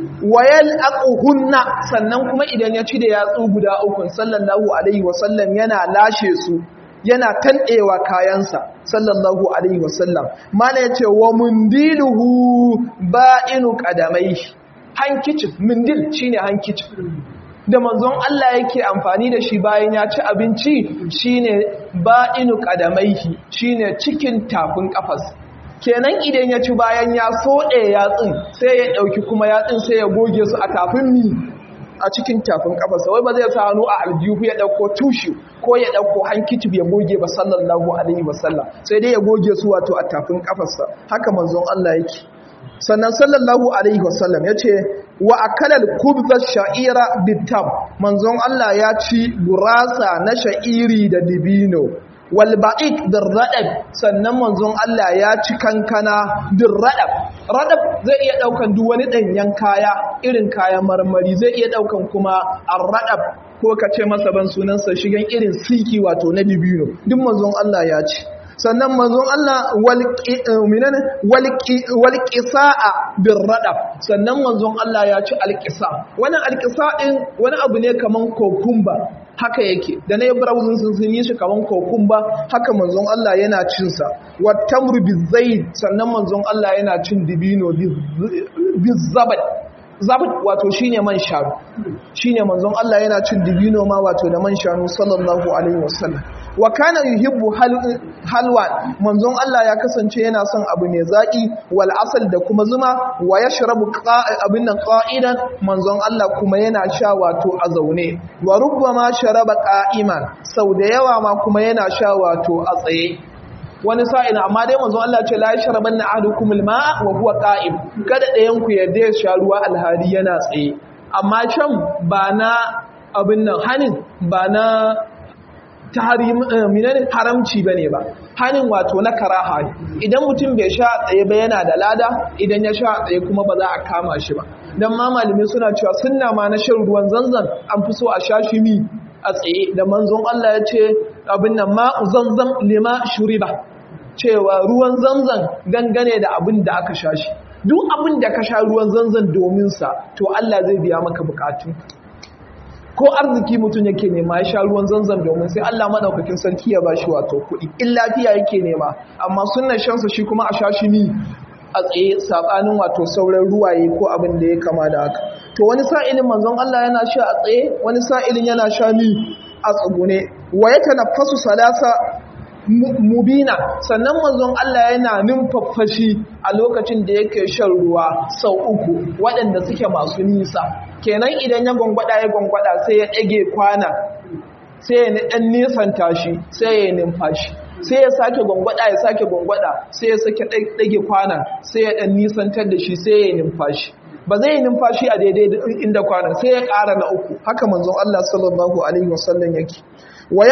wayal aquhunna sannan kuma idan ya ci da yatsu guda uku sallallahu alaihi wasallam yana lashe su yana tanɗewa kayansa sallallahu alaihi wasallam mana yace wa mundiluhu ba'inu qadamai hankicin mundil shine hankicin da manzon Allah yake amfani da shi bayan ya ci abinci shine ba'inu qadamaihi shine cikin tafin kafas kenan idan ya ci bayan ya soɗe yatsun sai ya ɗauki kuma yatsun sai ya goge su a tafin mi a cikin tafin kafarsa wai ba zai sa hannu a aljihu ya ɗauko tushe ko ya ɗauko hankicif ya goge ba sallallahu alaihi wasallam sai dai ya goge su wato a tafin kafarsa haka manzon Allah yake sannan sallallahu alaihi wasallam ya ce wa akalal kubza sha'ira bitam manzon Allah ya ci gurasa na sha'iri da dibino walba'ik din raɗab sannan manzon Allah ya ci kankana din raɗab raɗab zai iya ɗaukan duk wani ɗanyen kaya irin kayan marmari zai iya ɗaukan kuma an raɗab ko ka ce masa ban sunansa shigen irin siki wato na dibino duk manzon Allah ya ci sannan manzon Allah walƙisa'a bin raɗab sannan manzon Allah ya ci alƙisa wani alƙisa ɗin wani abu ne kaman kokumba haka yake da na yi browsing sun sun yi shi kaman kokumba haka manzon Allah yana cinsa wa tamru bizai sannan manzon Allah yana cin dibino bizabad zabad wato shine man shanu shine manzon Allah yana cin dibino ma wato da man shanu sallallahu alaihi wasallam wa kana yuhibbu halwa manzon Allah ya kasance yana son abu mai zaki wal asal da kuma zuma wa yashrabu abin nan qa'idan manzon Allah kuma yana sha wato a zaune wa rubbama sharaba qa'iman sau da yawa ma kuma yana sha wato a tsaye wani sa'in amma dai manzon Allah ce la yashrabanna ahadukum al-ma'a wa huwa qa'im kada ɗayan ku yarda ya sha ruwa alhari yana tsaye amma can ba na abin nan hanin ba na haramci ba ne ba hannun wato na karaha ne idan mutum bai sha tsaye ba yana da lada idan ya sha tsaye kuma ba za a kama shi ba don ma malamai suna cewa sunna ma na shan ruwan zanzan an fi so a sha shi mi a tsaye da manzon Allah ya ce abin nan ma zanzan lima shuriba cewa ruwan zanzan dangane da abin da aka sha shi duk abin da ka sha ruwan zanzan domin sa to Allah zai biya maka bukatu ko arziki mutum yake nema ya sha ruwan zanzan domin sai Allah madaukakin sarki ya bashi wato kuɗi in lafiya yake nema amma sunnan shansa shi kuma a sha shi ni a tsaye sabanin wato sauran ruwaye ko abin da ya kama da haka to wani sa'ilin manzon Allah yana sha a tsaye wani sa'ilin yana sha ni a tsugune wa yatanaffasu salasa mubina sannan manzon Allah yana numfafashi a lokacin da yake shan ruwa sau uku waɗanda suke masu nisa kenan idan ya gwangwada ya gwangwada sai ya ɗage kwana sai ya ɗan nisanta shi sai ya numfashi sai ya sake gwangwada ya sake gwangwada sai ya sake ɗage kwana sai ya ɗan nisantar da shi sai ya numfashi ba zai yi numfashi a daidai inda kwanan sai ya ƙara na uku haka manzon Allah sallallahu alaihi wasallam yake wa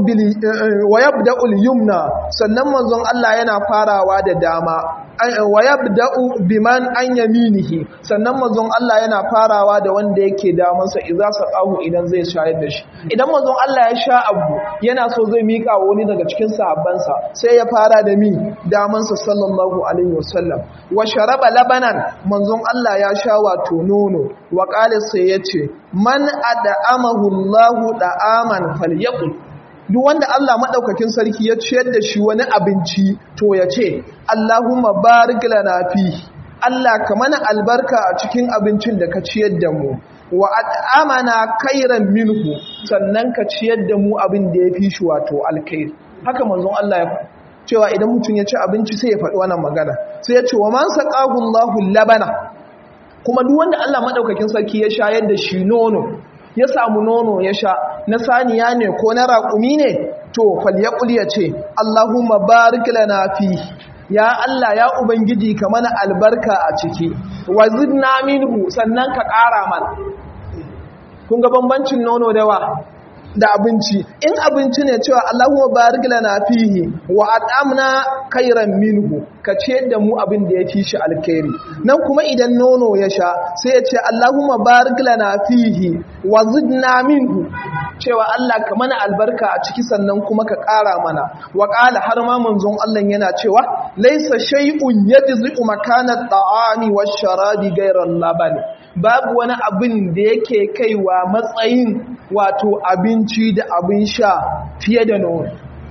yabda'u al-yumna sannan manzon Allah yana farawa da dama wa yabda'u biman an yaminihi sannan manzon Allah yana farawa da wanda yake damansa idza saqahu idan zai shayar da shi idan manzon Allah ya sha abu yana so zai mika wa wani daga cikin sahabbansa sai ya fara da mi damansa sallallahu alaihi wasallam wa sharaba labanan manzon Allah ya sha wato nono wa qala sai yace man ad'amahu Allahu da'aman falyaqul duk wanda Allah maɗaukakin sarki ya ciyar da shi wani abinci to ya ce Allahumma barik lana fi Allah ka mana albarka a cikin abincin da ka ciyar da mu wa at'amana kairan minhu sannan ka ciyar da mu abin da ya fi shi wato alkhair haka manzon Allah ya faɗa cewa idan mutum ya ci abinci sai ya faɗi wannan magana sai ya ce wa man saqahu Allahu labana kuma duk wanda Allah maɗaukakin sarki ya shayar da shi nono ya samu nono ya sha na saniya ne ko na raƙumi ne to falyaqul ya ce Allahumma barik lana fi ya Allah ya ubangiji ka mana albarka a ciki wa zidna minhu sannan ka ƙara mana kun ga bambancin nono da wa da abinci in abinci ne cewa Allahumma barik lana fihi wa at'amna khairan minhu ka ce da mu abin da yafi shi alkhairi nan kuma idan nono ya sha sai ya ce Allahumma barik lana fihi wa zidna minhu cewa Allah ka mana albarka a ciki sannan kuma ka ƙara mana wa qala har ma manzon Allah yana cewa laysa shay'un yajzi'u makana at-ta'ami wash-sharabi ghayra al-laban babu wani abin da yake kaiwa matsayin wato abinci da abin sha fiye da nono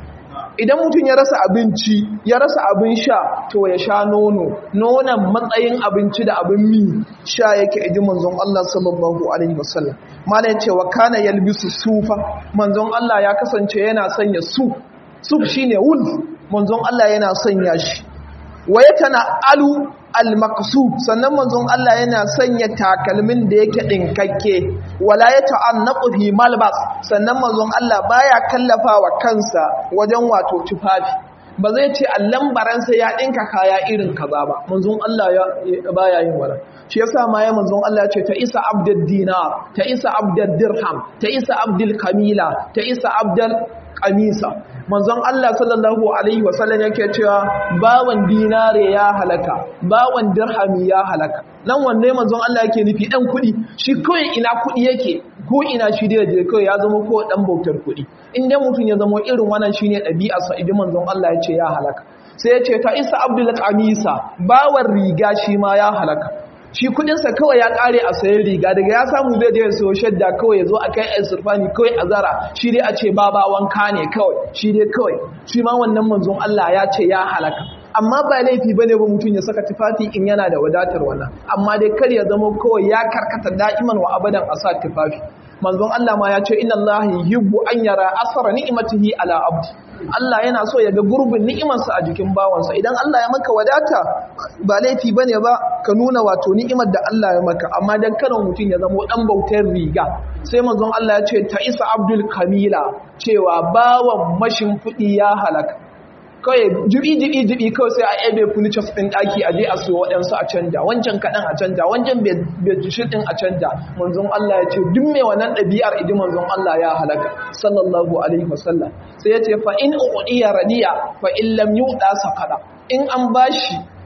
idan mutum ya rasa abinci ya rasa abin sha to ya sha nono nonon matsayin abinci da abin mi sha yake iji manzon Allah sallallahu alaihi wasallam malai ce wa kana yalbisu sufa manzon Allah ya kasance yana sanya suf suf shine wul manzon Allah yana sanya shi wa yatana alu al-maqsub sannan manzon Allah yana sanya takalmin da yake dinkakke wala ya ta'annaqu fi malbas sannan manzon Allah baya kallafawa kansa wajen wato tufafi ba zai ce allan baransa ya dinka kaya irin kaza ba manzon Allah ya baya yin wannan shi yasa ma ya manzon Allah ce ta isa abdul dinar ta isa abdul dirham ta isa abdul kamila ta isa abdul kamisa manzon Allah sallallahu alaihi wasallam yake cewa bawan dinare ya halaka bawan dirhami ya halaka nan wanne manzon Allah yake nufi dan kudi shi kawai ina kudi yake ko ina shi da je kawai ya zama ko dan bautar kudi in dai mutum ya zama irin wannan shine ɗabi'ar sa idan manzon Allah ya ce ya halaka sai ya ce ta isa abdul qamisa bawan riga shi ma ya halaka shi kudinsa kawai ya kare a sayan riga daga ya samu zai je ya sayo shadda kawai ya zo a kai yan surfani kawai a zara shi dai a ce baba wanka ne kawai shi dai kawai shi ma wannan manzon Allah ya ce ya halaka amma ba laifi bane ba mutum ya saka tufafi in yana da wadatar wannan amma dai kar ya zama kawai ya karkata da'iman wa abadan a sa tufafi manzon Allah ma ya ce inna Allah yuhibbu an yara asara ni'matihi ala abdi Allah yana so ya ga gurbin ni'imarsa a jikin bawansa idan Allah ya maka wadata ba laifi bane ba ka nuna wato ni'imar da Allah ya maka amma dan kada mutum ya zama dan bautar riga sai manzon Allah ya ce ta isa abdul kamila cewa bawan mashin fudi ya halaka kawai jibi jibi jibi kawai sai a ebe furnitures din daki a je a siyo waɗansu a canja wancan kaɗan a canja wancan bedsheet din a canja manzon Allah ya ce duk mai wannan ɗabi'ar idi manzon Allah ya halaka sallallahu alaihi wasallam sai ya ce fa in uqiya radiya fa in lam yuda sakada in an bashi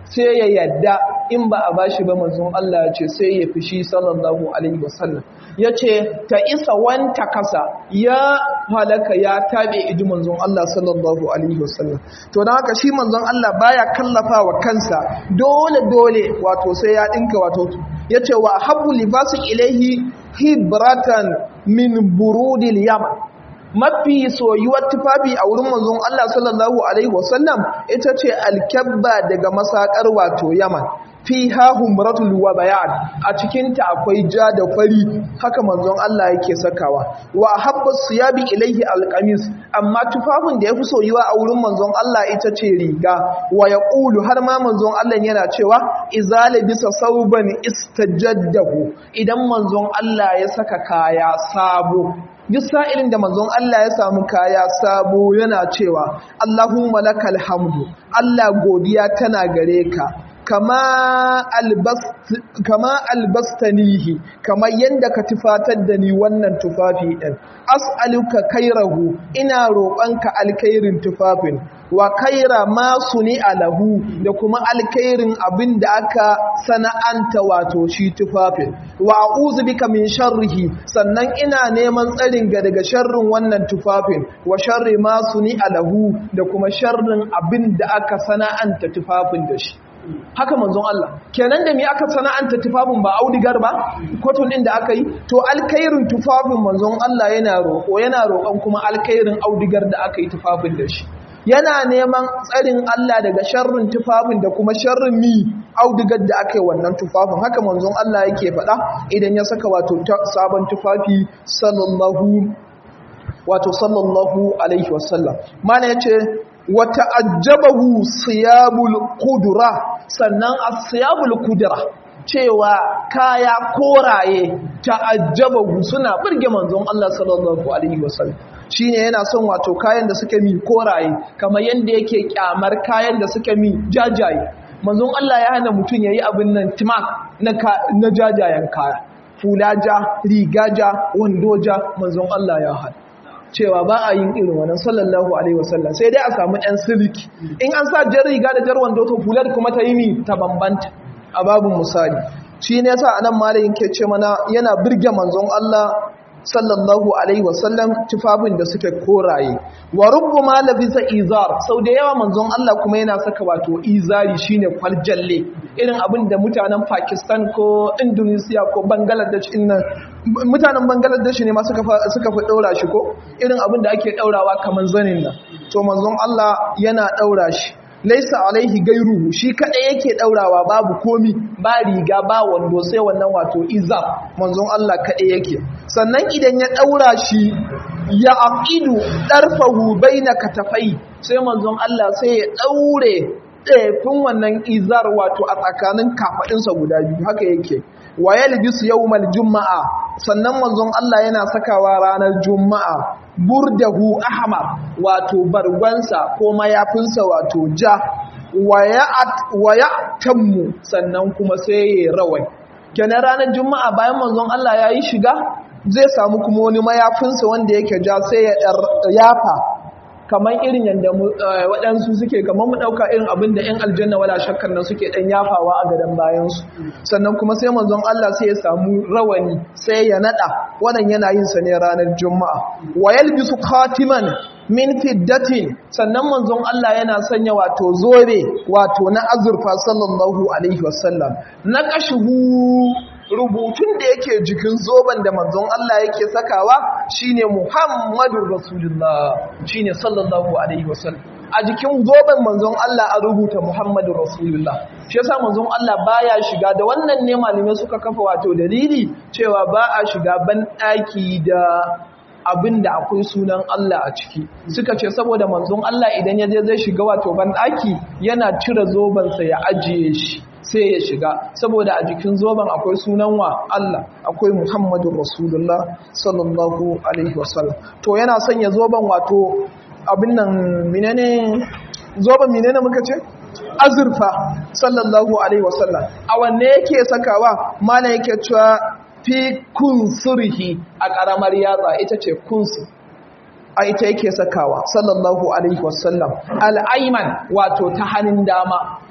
sai ya yadda in ba a bashi ba manzon Allah ya ce sai ya fishi sallallahu alaihi wasallam ya ce ta isa wanta kasa ya halaka ya tabe iji manzon Allah sallallahu alaihi wasallam to don haka shi manzon Allah baya kallafa wa kansa dole dole wato sai ya dinka wato ya ce wa habbu libasu ilaihi hibratan min burudil yaman mafi soyuwar tufafi a wurin manzon Allah sallallahu alaihi wasallam ita ce alkabba daga masakar wato yaman fiha humratul wa bayan a cikin ta akwai ja da fari haka manzon Allah yake sakawa wa habba siyabi ilaihi alqamis amma tufafin da yafi soyuwa a wurin manzon Allah ita ce riga wa yaqulu har ma manzon Allah yana cewa izala bisa sauban istajaddahu idan manzon Allah ya saka kaya sabo duk sa'ilin da manzon Allah ya samu kaya sabo yana cewa Allahumma lakal hamdu Allah godiya tana gare ka kama albastanihi kama yadda ka tufatar da ni wannan tufafi ɗin as'aluka kairahu ina roƙonka alkairin tufafin wa kaira ma suni alahu da kuma alkairin abin da aka sana'anta wato shi tufafin wa a'udhu bika min sharrihi sannan ina neman tsarin ga daga sharrin wannan tufafin wa sharri ma suni alahu da kuma sharrin abin da aka sana'anta tufafin da shi haka manzon Allah kenan da me aka sana'anta tufafin ba audigar ba kotun din da aka yi to alkairin tufafin manzon Allah yana roƙo yana roƙon kuma alkairin audigar da aka yi tufafin da shi yana neman tsarin Allah daga sharrin tufafin da kuma sharrin mi audigar da aka yi wannan tufafin haka manzon Allah yake faɗa idan ya saka wato sabon tufafi sallallahu wato sallallahu alaihi wasallam mana yace wata ajabahu siyabul kudura sannan asiyabul kudura cewa kaya koraye ta'ajjabahu suna burge manzon Allah sallallahu alaihi wasallam shine yana son wato kayan da suke mi koraye kamar yanda yake kyamar kayan da suke mi jajaye manzon Allah ya hana mutum yayi abin nan timak na na jajayen kaya fulaja rigaja wandoja manzon Allah ya hana cewa ba a yin irin wannan sallallahu alaihi wasallam sai dai a samu ɗan siliki in an sa jar riga da jar wando to fular kuma ta yi mi ta bambanta a babin misali shi ne yasa anan malamin ke ce mana yana birge manzon Allah sallallahu alaihi wasallam tufafin da suke koraye wa rubbuma labisa izar sau da yawa manzon Allah kuma yana saka wato izari shine kwaljalle irin abin da mutanen Pakistan ko Indonesia ko Bangladesh nan mutanen Bangladesh ne ma suka suka fi daura shi ko irin abin da ake daurawa kaman zanin nan to manzon Allah yana daura shi laisa alaihi gairuhu shi kadai yake daurawa babu komi ba riga ba wando sai wannan wato izar manzon Allah kadai yake sannan idan ya daura shi ya aqidu darfahu baina katafai sai manzon Allah sai ya daure ɗefin wannan izar wato a tsakanin kafaɗinsa guda biyu haka yake wa yalbisu yawmal juma'a sannan manzon Allah yana sakawa ranar juma'a burdahu ahmar wato bargonsa ko mayafinsa wato ja wa ya tammu sannan kuma sai ya rawai kenan ranar juma'a bayan manzon Allah ya yi shiga zai samu kuma wani mayafinsa wanda yake ja sai ya yafa kamar irin yadda waɗansu suke kamar mu ɗauka irin abin da ‘yan aljanna wala shakkar nan suke ɗan yafawa a gadon bayansu sannan kuma sai manzon Allah sai ya samu rawani sai ya naɗa wannan yana yin sa ne ranar juma'a wa yalbisu khatiman min fiddatin sannan manzon Allah yana sanya wato zobe wato na azurfa sallallahu alaihi wasallam na kashuhu rubutun da yake jikin zoben da manzon Allah yake sakawa shine Muhammadur Rasulullah shine sallallahu alaihi wasallam a jikin zoben manzon Allah a rubuta Muhammadur Rasulullah shi yasa manzon Allah baya shiga da wannan ne malamai suka kafa wato dalili cewa ba a shiga ban daki da abin da akwai sunan Allah a ciki suka ce saboda manzon Allah idan ya je zai shiga wato ban daki yana cire zobensa ya ajiye shi sai ya shiga saboda a jikin zoben akwai sunan wa Allah akwai Muhammadun Rasulullah sallallahu alaihi wasallam to yana sanya zoben wato abin nan menene zoben menene muka ce azurfa sallallahu alaihi wasallam a wanne yake sakawa mana yake cewa fi kunsurihi a karamar yatsa ita ce kunsur a ita yake sakawa sallallahu alaihi wasallam al'aiman wato ta hannun dama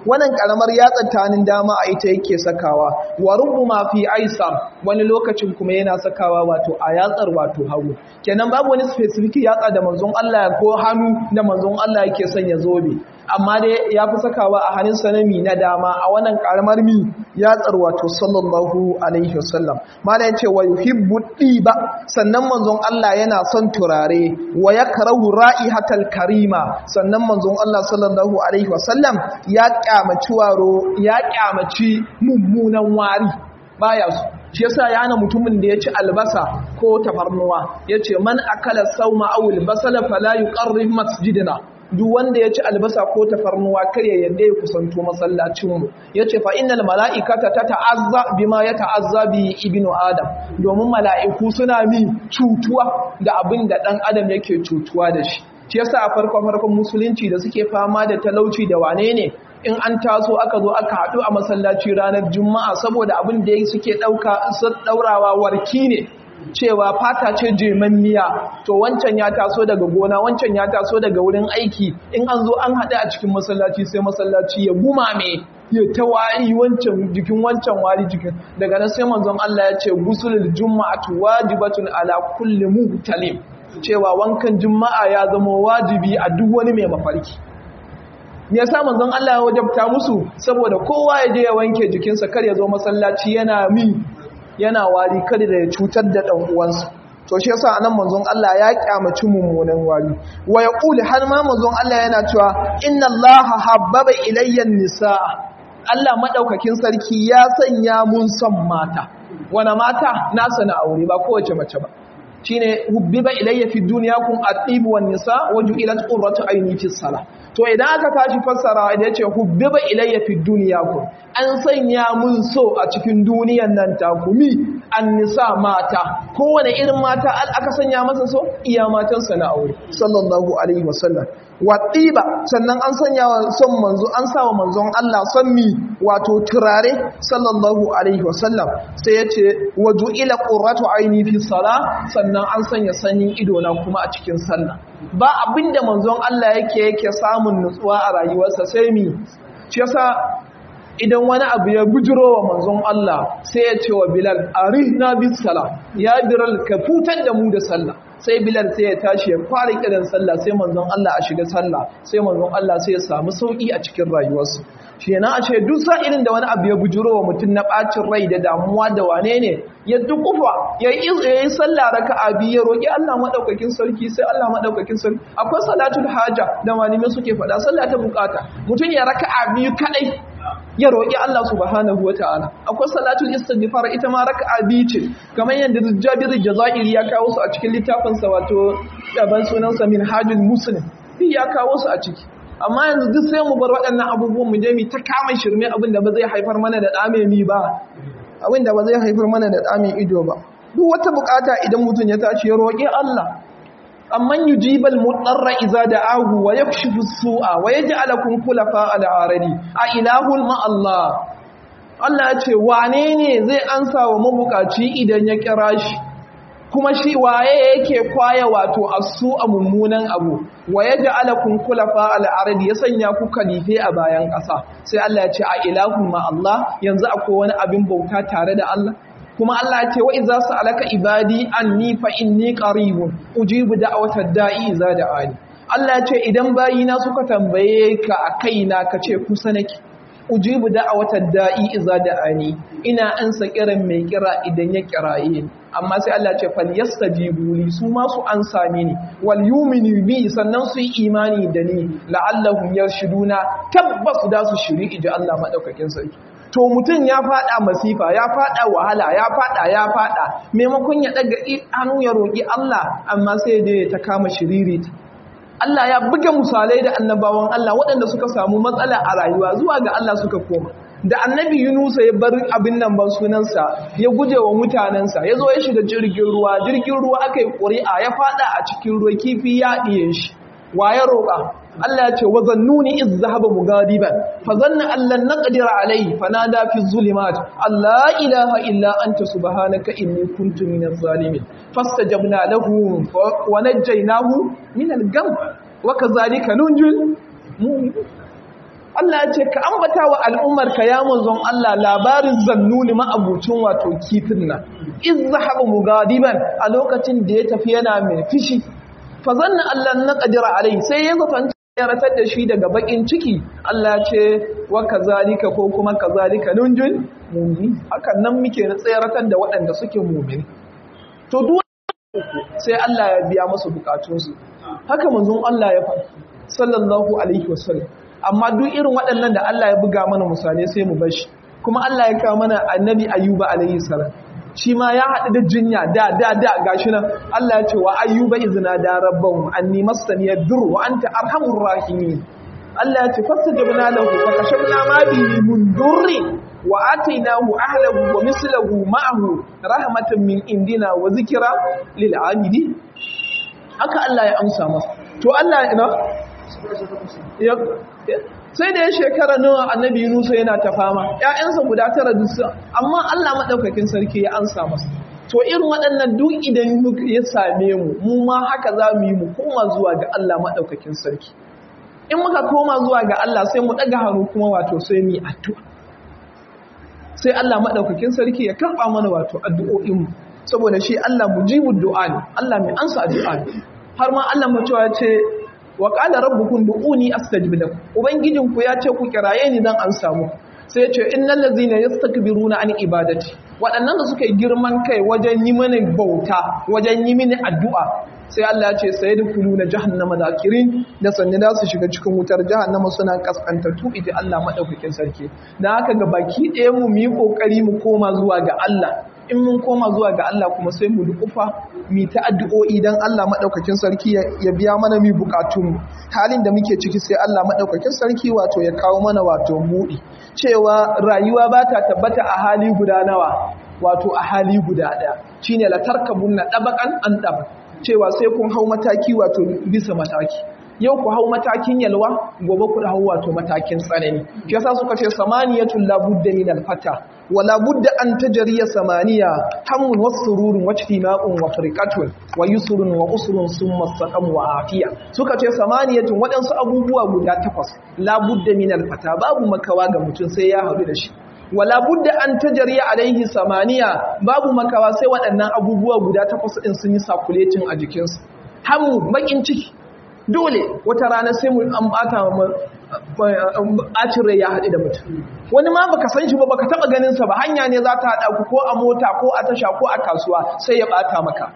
wannan karamar yatsa tanin dama a ita yake sakawa wa rubbuma fi aisar wani lokacin kuma yana sakawa wato a yatsar wato hagu kenan babu wani specific yatsa da manzon Allah ko hannu da manzon Allah yake son ya zobe amma dai ya fi sakawa a hannun sanami na dama a wannan karamar mi yatsar wato sallallahu alaihi wasallam mana yace wa yuhibbu diba sannan manzon Allah yana son turare wa yakrahu ra'ihatal karima sannan manzon Allah sallallahu alaihi wasallam ya kyamaci waro ya kyamaci mummunan wari baya su shi yasa ya hana mutumin da ya ci albasa ko tafarnuwa yace man akala sauma awul basala fala yuqarrib masjidina duk wanda ya ci albasa ko tafarnuwa kar ya yadda ya kusanto masallacinmu ya ce fa'inal mala'ikata ta ta'azza bima ya ta'azza bi ibinu adam domin mala'iku suna mi cutuwa da abin da ɗan adam yake cutuwa da shi shi yasa a farko-farkon musulunci da suke fama da talauci da wane ne in an taso aka zo aka haɗu a masallaci ranar juma'a saboda abin da suke ɗaurawa warki ne cewa fata ce jemanniya to wancan ya taso daga gona wancan ya taso daga wurin aiki in an zo an haɗu a cikin masallaci sai masallaci ya gumame ya ta wari wancan jikin wancan wari jikin daga nan sai manzon Allah ya ce gusulul juma'atu wajibatun ala kulli muhtalim cewa wankan juma'a ya zama wajibi a duk wani mai mafarki me yasa manzon Allah ya wajabta musu saboda kowa ya je ya wanke jikinsa kar ya zo masallaci yana mi yana wari kada da ya cutar da ɗan uwansa to shi yasa anan manzon Allah ya kyamaci mummunan wari wa yaqul har ma manzon Allah yana cewa inna Allah habbaba ilayya nisaa Allah madaukakin sarki ya sanya mun son mata wana mata na sana aure ba kowace mace ba shine hubbiba ilayya fi dunyakum at-tib wan nisa waju'ilat qurratu ayni fi salah to idan aka tashi fassara da yace hubbiba ilayya fi dunyakum an sanya mun so a cikin duniyan nan takumi an-nisa mata kowane irin mata aka sanya masa so iya matan sa na aure sallallahu alaihi wasallam wa tiba sannan an sanya wa son manzo an sa wa manzon Allah son mi wato turare sallallahu alaihi wasallam sai yace waju'ila qurratu ayni fi salah sannan an sanya sanyin ido na kuma a cikin sallah ba abinda manzon Allah yake yake samun nutsuwa a rayuwarsa sai mi shi yasa idan wani abu ya bujiro wa manzon Allah sai ya ce wa Bilal arihna bis sala ya Bilal ka futar da mu da sallah sai Bilal sai ya tashi ya fara kiran sallah sai manzon Allah a shiga sallah sai manzon Allah sai ya samu sauki a cikin rayuwarsa kenan ashe duk sa'ilin da wani abu ya bujiro wa mutum na bacin rai da damuwa da wane ne ya dukufa ya yi sallah raka'a biyu ya roki Allah madaukakin sarki sai Allah madaukakin sarki akwai salatul haja da malamai suke faɗa sallah ta bukata mutum ya raka'a biyu kadai ya roƙi Allah subhanahu wa ta'ala akwai salatul istighfar ita ma raka'a biyu ce kamar yadda Jabir Jazairi ya kawo su a cikin littafin sa wato daban sunan sa Minhajul Muslim ya kawo su a ciki amma yanzu duk sai mu bar waɗannan abubuwan mu je mu ta kama shirme abin da ba zai haifar mana da ɗame ni ba abin da ba zai haifar mana da ɗame ido ba duk wata bukata idan mutum ya tashi ya roƙi Allah amman yujibal mudarra iza da'ahu wa yakshifu su'a wa yaj'alukum khulafa al-aradi a ilahul ma Allah Allah ya ce wane ne zai ansa wa mabukaci idan ya kira shi kuma shi waye yake kwaya wato asu a mummunan abu wa yaj'alukum khulafa al-aradi ya sanya ku kalife a bayan ƙasa sai Allah ya ce a ilahul ma Allah yanzu akwai wani abin bauta tare da Allah kuma Allah ya ce wa idza sa'alaka ibadi anni fa inni qaribun ujibu da'watad da'i idza da'ani Allah ya ce idan bayina suka tambaye ka a kaina ka ce kusa nake ujibu da'watad da'i idza da'ani ina ansa kiran mai kira idan ya kiraye ni amma sai Allah ya ce fal yastajibu li su ma su ansa ni wal yu'minu bi sannan su yi imani da ni la'allahum yarshuduna tabbas da su shiri iji Allah madaukakin sarki to mutum ya fada masifa ya fada wahala ya fada ya fada maimakon ya daga hannu ya roki Allah amma sai dai ta kama shiriri Allah ya buge misalai da annabawan Allah waɗanda suka samu matsala a rayuwa zuwa ga Allah suka koma da annabi Yunusa ya bar abin nan ban sunansa ya guje wa mutanensa ya zo ya shiga jirgin ruwa jirgin ruwa aka yi ƙuri'a ya fada a cikin ruwa kifi ya ɗiye shi wa ya roƙa Allah ya ce wa zannuni iz zahaba mugadiban fa zanna allan naqdir alayhi fanada fi zulumat Allah ilaha illa anta subhanaka inni kuntu minaz zalimin fastajabna lahu wa najjaynahu min al-gham wa kadhalika nunjil mu'min Allah ya ce wa zannuni iz zahaba mugadiban fa zanna allan naqdir alayhi fanada fi zulumat Allah ilaha illa anta subhanaka inni kuntu minaz zalimin fastajabna lahu wa najjaynahu min al-gham wa kadhalika nunjil mu'min Allah ya ce wa zannuni iz zahaba mugadiban fa zanna allan naqdir alayhi fanada fi zulumat Allah ilaha illa anta subhanaka inni kuntu minaz zalimin fastajabna lahu wa kadhalika nunjil mu'min Allah ya ce ka ambata wa al'ummar ka ya manzon Allah labarin zannuni ma'abucin wato kifin nan iz zahaba mugadiban a lokacin da ya tafi yana mai fishi fa zanna Allah na qadira alai sai ya zafanta ya ratar da shi daga bakin ciki Allah ya ce wa kazalika ko kuma kazalika nunjun mu'min hakan nan muke na tsayaratar da waɗanda suke mu'min to duk sai Allah ya biya musu bukatunsu haka manzon Allah ya faɗa sallallahu alaihi wasallam amma duk irin waɗannan da Allah ya buga mana misali sai mu bashi kuma Allah ya kawo mana annabi ayyuba alaihi salam shi ma ya haɗu da jinya da da da gashi nan Allah ya ce wa ayyuba izna da rabbahu anni massani yadur wa anta arhamur rahimin Allah ya ce fastajabna lahu fa kashafna ma bihi min durri wa atainahu ahlahu wa mislahu ma'ahu rahmatan min indina wa zikra lil abidi haka Allah ya amsa masa to Allah ina sai da ya shekara nawa annabi Yunusa yana ta fama ƴaƴansa guda tara duk amma Allah madaukakin sarki ya ansa masa to irin waɗannan duk idan ya same mu mu ma haka za mu yi mu koma zuwa ga Allah madaukakin sarki in muka koma zuwa ga Allah sai mu ɗaga hannu kuma wato sai mu yi addu'a sai Allah madaukakin sarki ya karɓa mana wato addu'o'in mu saboda shi Allah mujibud du'a ne Allah mai ansa addu'a ne har ma Allah mutuwa ce wa qala rabbukum du'uni astajib lakum ubangijinku ya ce ku kiraye ni dan an samu sai ya ce innal ladzina yastakbiruna an ibadati waɗannan da suka yi girman kai wajen yi mini bauta wajen yi mini addu'a sai Allah ya ce sayadkhuluna jahannama zakirin da sanne da su shiga cikin wutar jahannama suna kaskantattu ita Allah madaukakin sarki dan haka ga baki ɗaya mu mu yi kokari mu koma zuwa ga Allah in mun koma zuwa ga Allah kuma sai mu dukufa mi ta addu'o'i dan Allah madaukakin sarki ya biya mana mi bukatun halin da muke ciki sai Allah madaukakin sarki wato ya kawo mana wato buɗi cewa rayuwa ba ta tabbata a hali guda nawa wato a hali guda ɗaya shine la tarkabunna dabaqan an dab cewa sai kun hau mataki wato bisa mataki yau ku hau matakin yalwa gobe ku hau wato matakin tsanani shi yasa suka ce samaniyatul la budda min al fata wala budda an tajriya samaniya hamun wasururun wajtima'un wa firqatun wa yusrun wa usrun summa saqam wa afiya suka ce samaniyatun wadansu abubuwa guda takwas la budda min al fata babu makawa ga mutum sai ya haɗu da shi wala budda an tajriya alaihi samaniya babu makawa sai waɗannan abubuwa guda takwas din sun yi sakuletin a jikinsu hamu bakin ciki dole wata rana sai mu an bata bacin rai ya haɗu da mutum wani ma baka san shi ba baka taba ganin sa ba hanya ne za ta haɗa ku ko a mota ko a tasha ko a kasuwa sai ya bata maka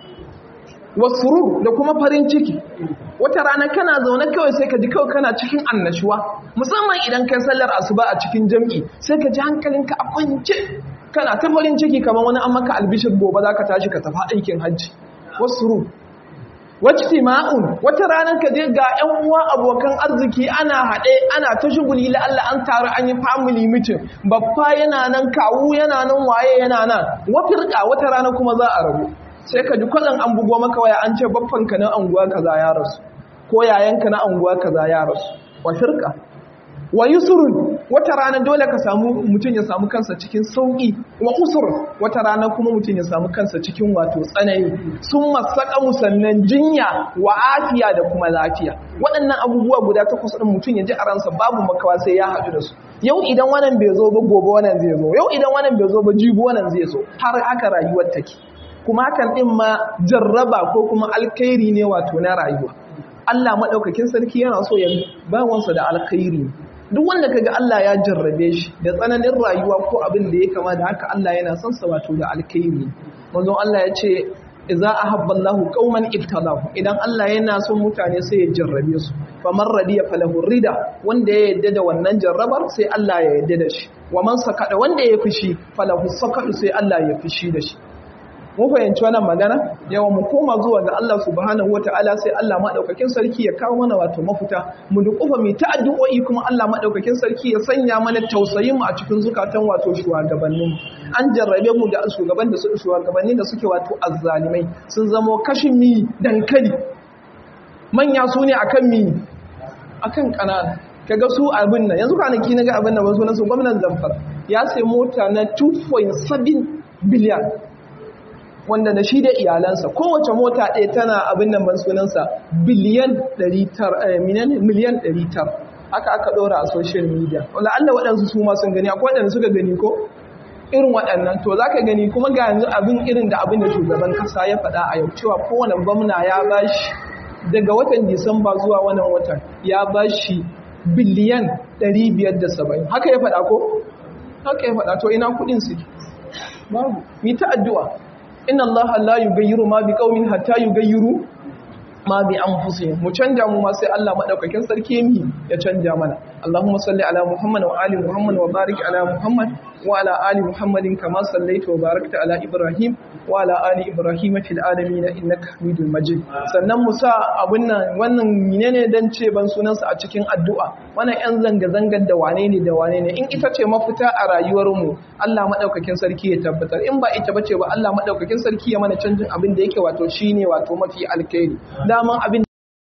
wasurur da kuma farin ciki wata rana kana zaune kawai sai ka ji kawai kana cikin annashuwa musamman idan kai sallar asuba a cikin jam'i sai ka ji hankalinka a kwance kana ta farin ciki kamar wani an maka albishir gobe za ka tashi ka tafi aikin hajji wasurur wacce ma'un wata ranar ka je ga 'yan uwa abokan arziki ana haɗe ana ta shuguli la'alla an taru an yi family meeting babba yana nan kawu yana nan waye yana nan wafirka wata rana kuma za a rabu sai ka ji kwallon an bugo maka waya an ce babbanka na anguwa kaza ya rasu ko yayanka na anguwa kaza ya rasu wafirka wa yusrun wata rana dole ka samu mutum ya samu kansa cikin sauki wa usur wata rana kuma mutum ya samu kansa cikin wato tsanani sun masaka musannan jinya wa afiya da kuma lafiya waɗannan abubuwa guda takwas ɗin mutum ya ji a ransa babu makawa sai ya haɗu da su yau idan wannan bai zo ba gobe wannan zai zo yau idan wannan bai zo ba jibi wannan zai zo har haka rayuwar take kuma hakan ɗin ma jarraba ko kuma alkhairi ne wato na rayuwa Allah maɗaukakin sarki yana so ya bawansa da alkhairi duk wanda kaga Allah ya jarrabe shi da tsananin rayuwa ko abin da ya kama da haka Allah yana son sa wato da alkhairi manzo Allah ya ce idza ahabba Allahu qauman ibtalahu idan Allah yana son mutane sai ya jarrabe su faman radiya falahu rida wanda ya yadda da wannan jarrabar sai Allah ya yadda da shi wa man sakada wanda ya fushi falahu sakadu sai Allah ya fushi da shi mun fahimci wannan magana yawa mu koma zuwa ga Allah subhanahu wataala sai Allah madaukakin sarki ya kawo mana wato mafuta mu dukufa mu ta addu'o'i kuma Allah madaukakin sarki ya sanya mana tausayin mu a cikin zukatan wato shugabannin mu an jarrabe mu da shugaban da su shugabanni da suke wato azzalimai sun zamo kashin mi dankali manya su ne akan mi akan kanana kaga su abin nan yanzu kwanaki naga abin nan wasu nasu gwamnatin Zamfara ya sai mota na 2.7 biliyan wanda da shi da iyalansa kowace mota ɗaya tana abin nan ban sunansa biliyan 900 miliyan 900 haka aka ɗora a social media wala Allah waɗansu su ma sun gani akwai waɗanda suka gani ko irin waɗannan to za ka gani kuma ga yanzu abin irin da abin da shugaban kasa ya faɗa a yau cewa kowane gwamna ya bashi daga watan disamba zuwa wannan watan ya bashi biliyan 570 haka ya faɗa ko haka ya faɗa to ina kuɗin su babu mi ta addu'a inna allaha la yughayyiru ma biqaumin hatta yughayyiru ma bi anfusihim mu canja mu ma sai Allah madaukakin sarki mi ya canja mana Allahumma salli ala Muhammad wa ali Muhammad wa barik ala Muhammad wa ala ali Muhammadin kama sallaita wa barakta ala Ibrahim wa ala ali Ibrahim fil alamin innaka Hamidul Majid sannan mu sa abun nan wannan menene dan ce ban sunansa a cikin addu'a wannan yan zanga zangar da wane ne da wane ne in ita ce mafita a rayuwar mu Allah madaukakin sarki ya tabbatar in ba ita bace ba Allah madaukakin sarki ya mana canjin abin da yake wato shine wato mafi alkhairi daman abin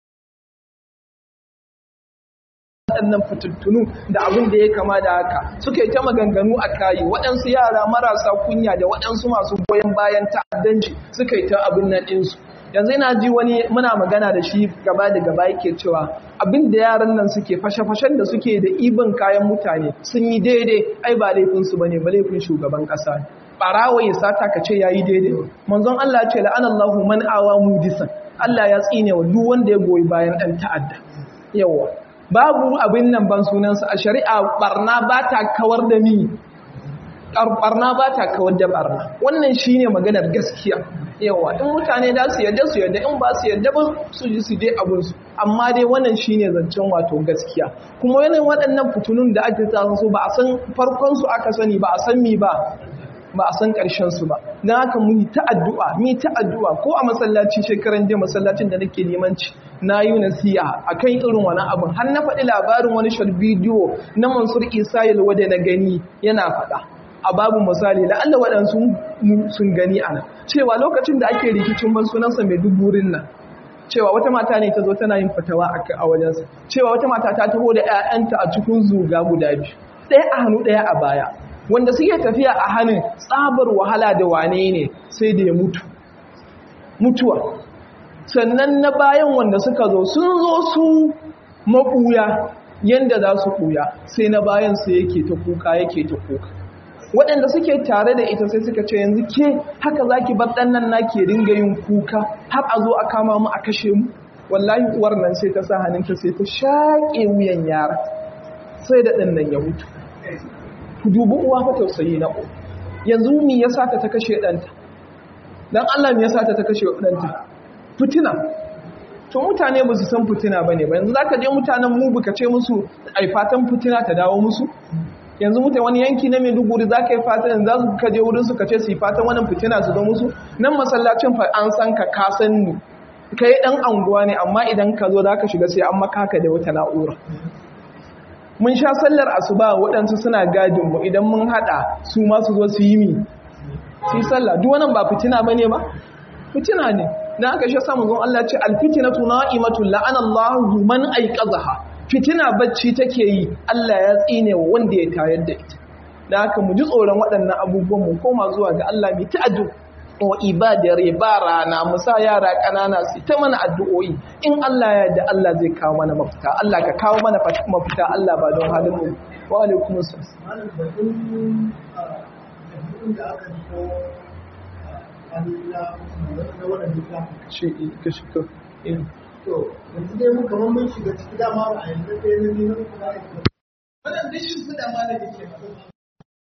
waɗannan fitattunu da abin da ya kama da haka suka yi ta maganganu a kayi waɗansu yara marasa kunya da waɗansu masu goyon bayan ta'addanci suka yi ta abin nan ɗinsu yanzu ina ji wani muna magana da shi gaba da gaba yake cewa abin da yaran nan suke fashe-fashen da suke da ibin kayan mutane sun yi daidai ai ba laifinsu ba ne ba laifin shugaban ƙasa ne ɓarawa ya sata ka ce ya yi daidai manzon Allah ce la'anallahu man awa mudisan Allah ya tsine wa duk wanda ya goyi bayan ɗan ta'adda yawa babu abin nan ban sunansa a shari'a barna ba ta kawar da ni barna ba ta kawar da barna wannan shine maganar gaskiya yawa in mutane da su yadda su yadda in ba su yadda ba su ji su dai abinsu amma dai wannan shine zancen wato gaskiya kuma yanayin waɗannan fitunun da ake tasa su ba a san farkon su aka sani ba a san mi ba ba a san ƙarshen su ba don haka mu yi ta addu'a mu yi ta addu'a ko a masallaci shekaran jiya masallacin da nake limanci na yi nasiha akan irin wani abin har na faɗi labarin wani short bidiyo na Mansur Isa Yalwa da na gani yana faɗa a babu misali la'alla waɗansu sun gani a nan cewa lokacin da ake rikicin ban sunansa mai duburin nan cewa wata mata ne ta zo tana yin fatawa a wajensa cewa wata mata ta taho da 'ya'yanta a cikin zuga guda biyu ɗaya a hannu ɗaya a baya wanda suke tafiya a hannun tsabar wahala da wane ne sai da ya mutu mutuwa sannan na bayan wanda suka zo sun zo su maɓuya yadda za su ɓuya sai na bayan su yake ta kuka yake ta kuka waɗanda suke tare da ita sai suka ce yanzu ke haka za ki bar ɗannan na ke ringa yin kuka har a zo a kama mu a kashe mu wallahi uwar nan sai ta sa hannunta sai ta shaƙe wuyan yara sai da ɗan nan ya mutu ku dubi uwa fa tausayi na uwa yanzu mi ya sa ta ta kashe ɗanta dan Allah mi ya sa ta ta kashe ɗanta fitina to mutane ba su san fitina ba ne ba yanzu za ka je mutanen mu buka ce musu ai fatan fitina ta dawo musu yanzu mutane wani yanki na maiduguri za ka yi fatan za su kaje wurin su ka ce su yi fatan wannan fitina su zo musu nan masallacin fa an san ka ka san ni ka yi ɗan anguwa ne amma idan ka zo za ka shiga sai an makaka da wata na'ura mun sha sallar asuba waɗansu suna gadinmu idan mun haɗa su ma su zo su yi mi su yi sallah duk wannan ba fitina ba ne ba fitina ne dan aka shi samu zon Allah ce alfitinatu na'imatul la'ana Allahu man aiqazaha fitina bacci take yi Allah ya tsine wa wanda ya tayar da ita dan haka mu ji tsoron waɗannan abubuwan mu koma zuwa ga Allah mu ta'addu wa ibadar ba rana mu sa yara ƙanana su ta mana addu'o'i in Allah ya yarda Allah zai kawo mana mafita Allah ka kawo mana mafita Allah ba don halin mu wa alaikum assalam shi ka shi ka to yanzu dai mu kamar mun shiga ciki dama ba a yanzu sai na nuna kuma wannan dishin fida ma da ke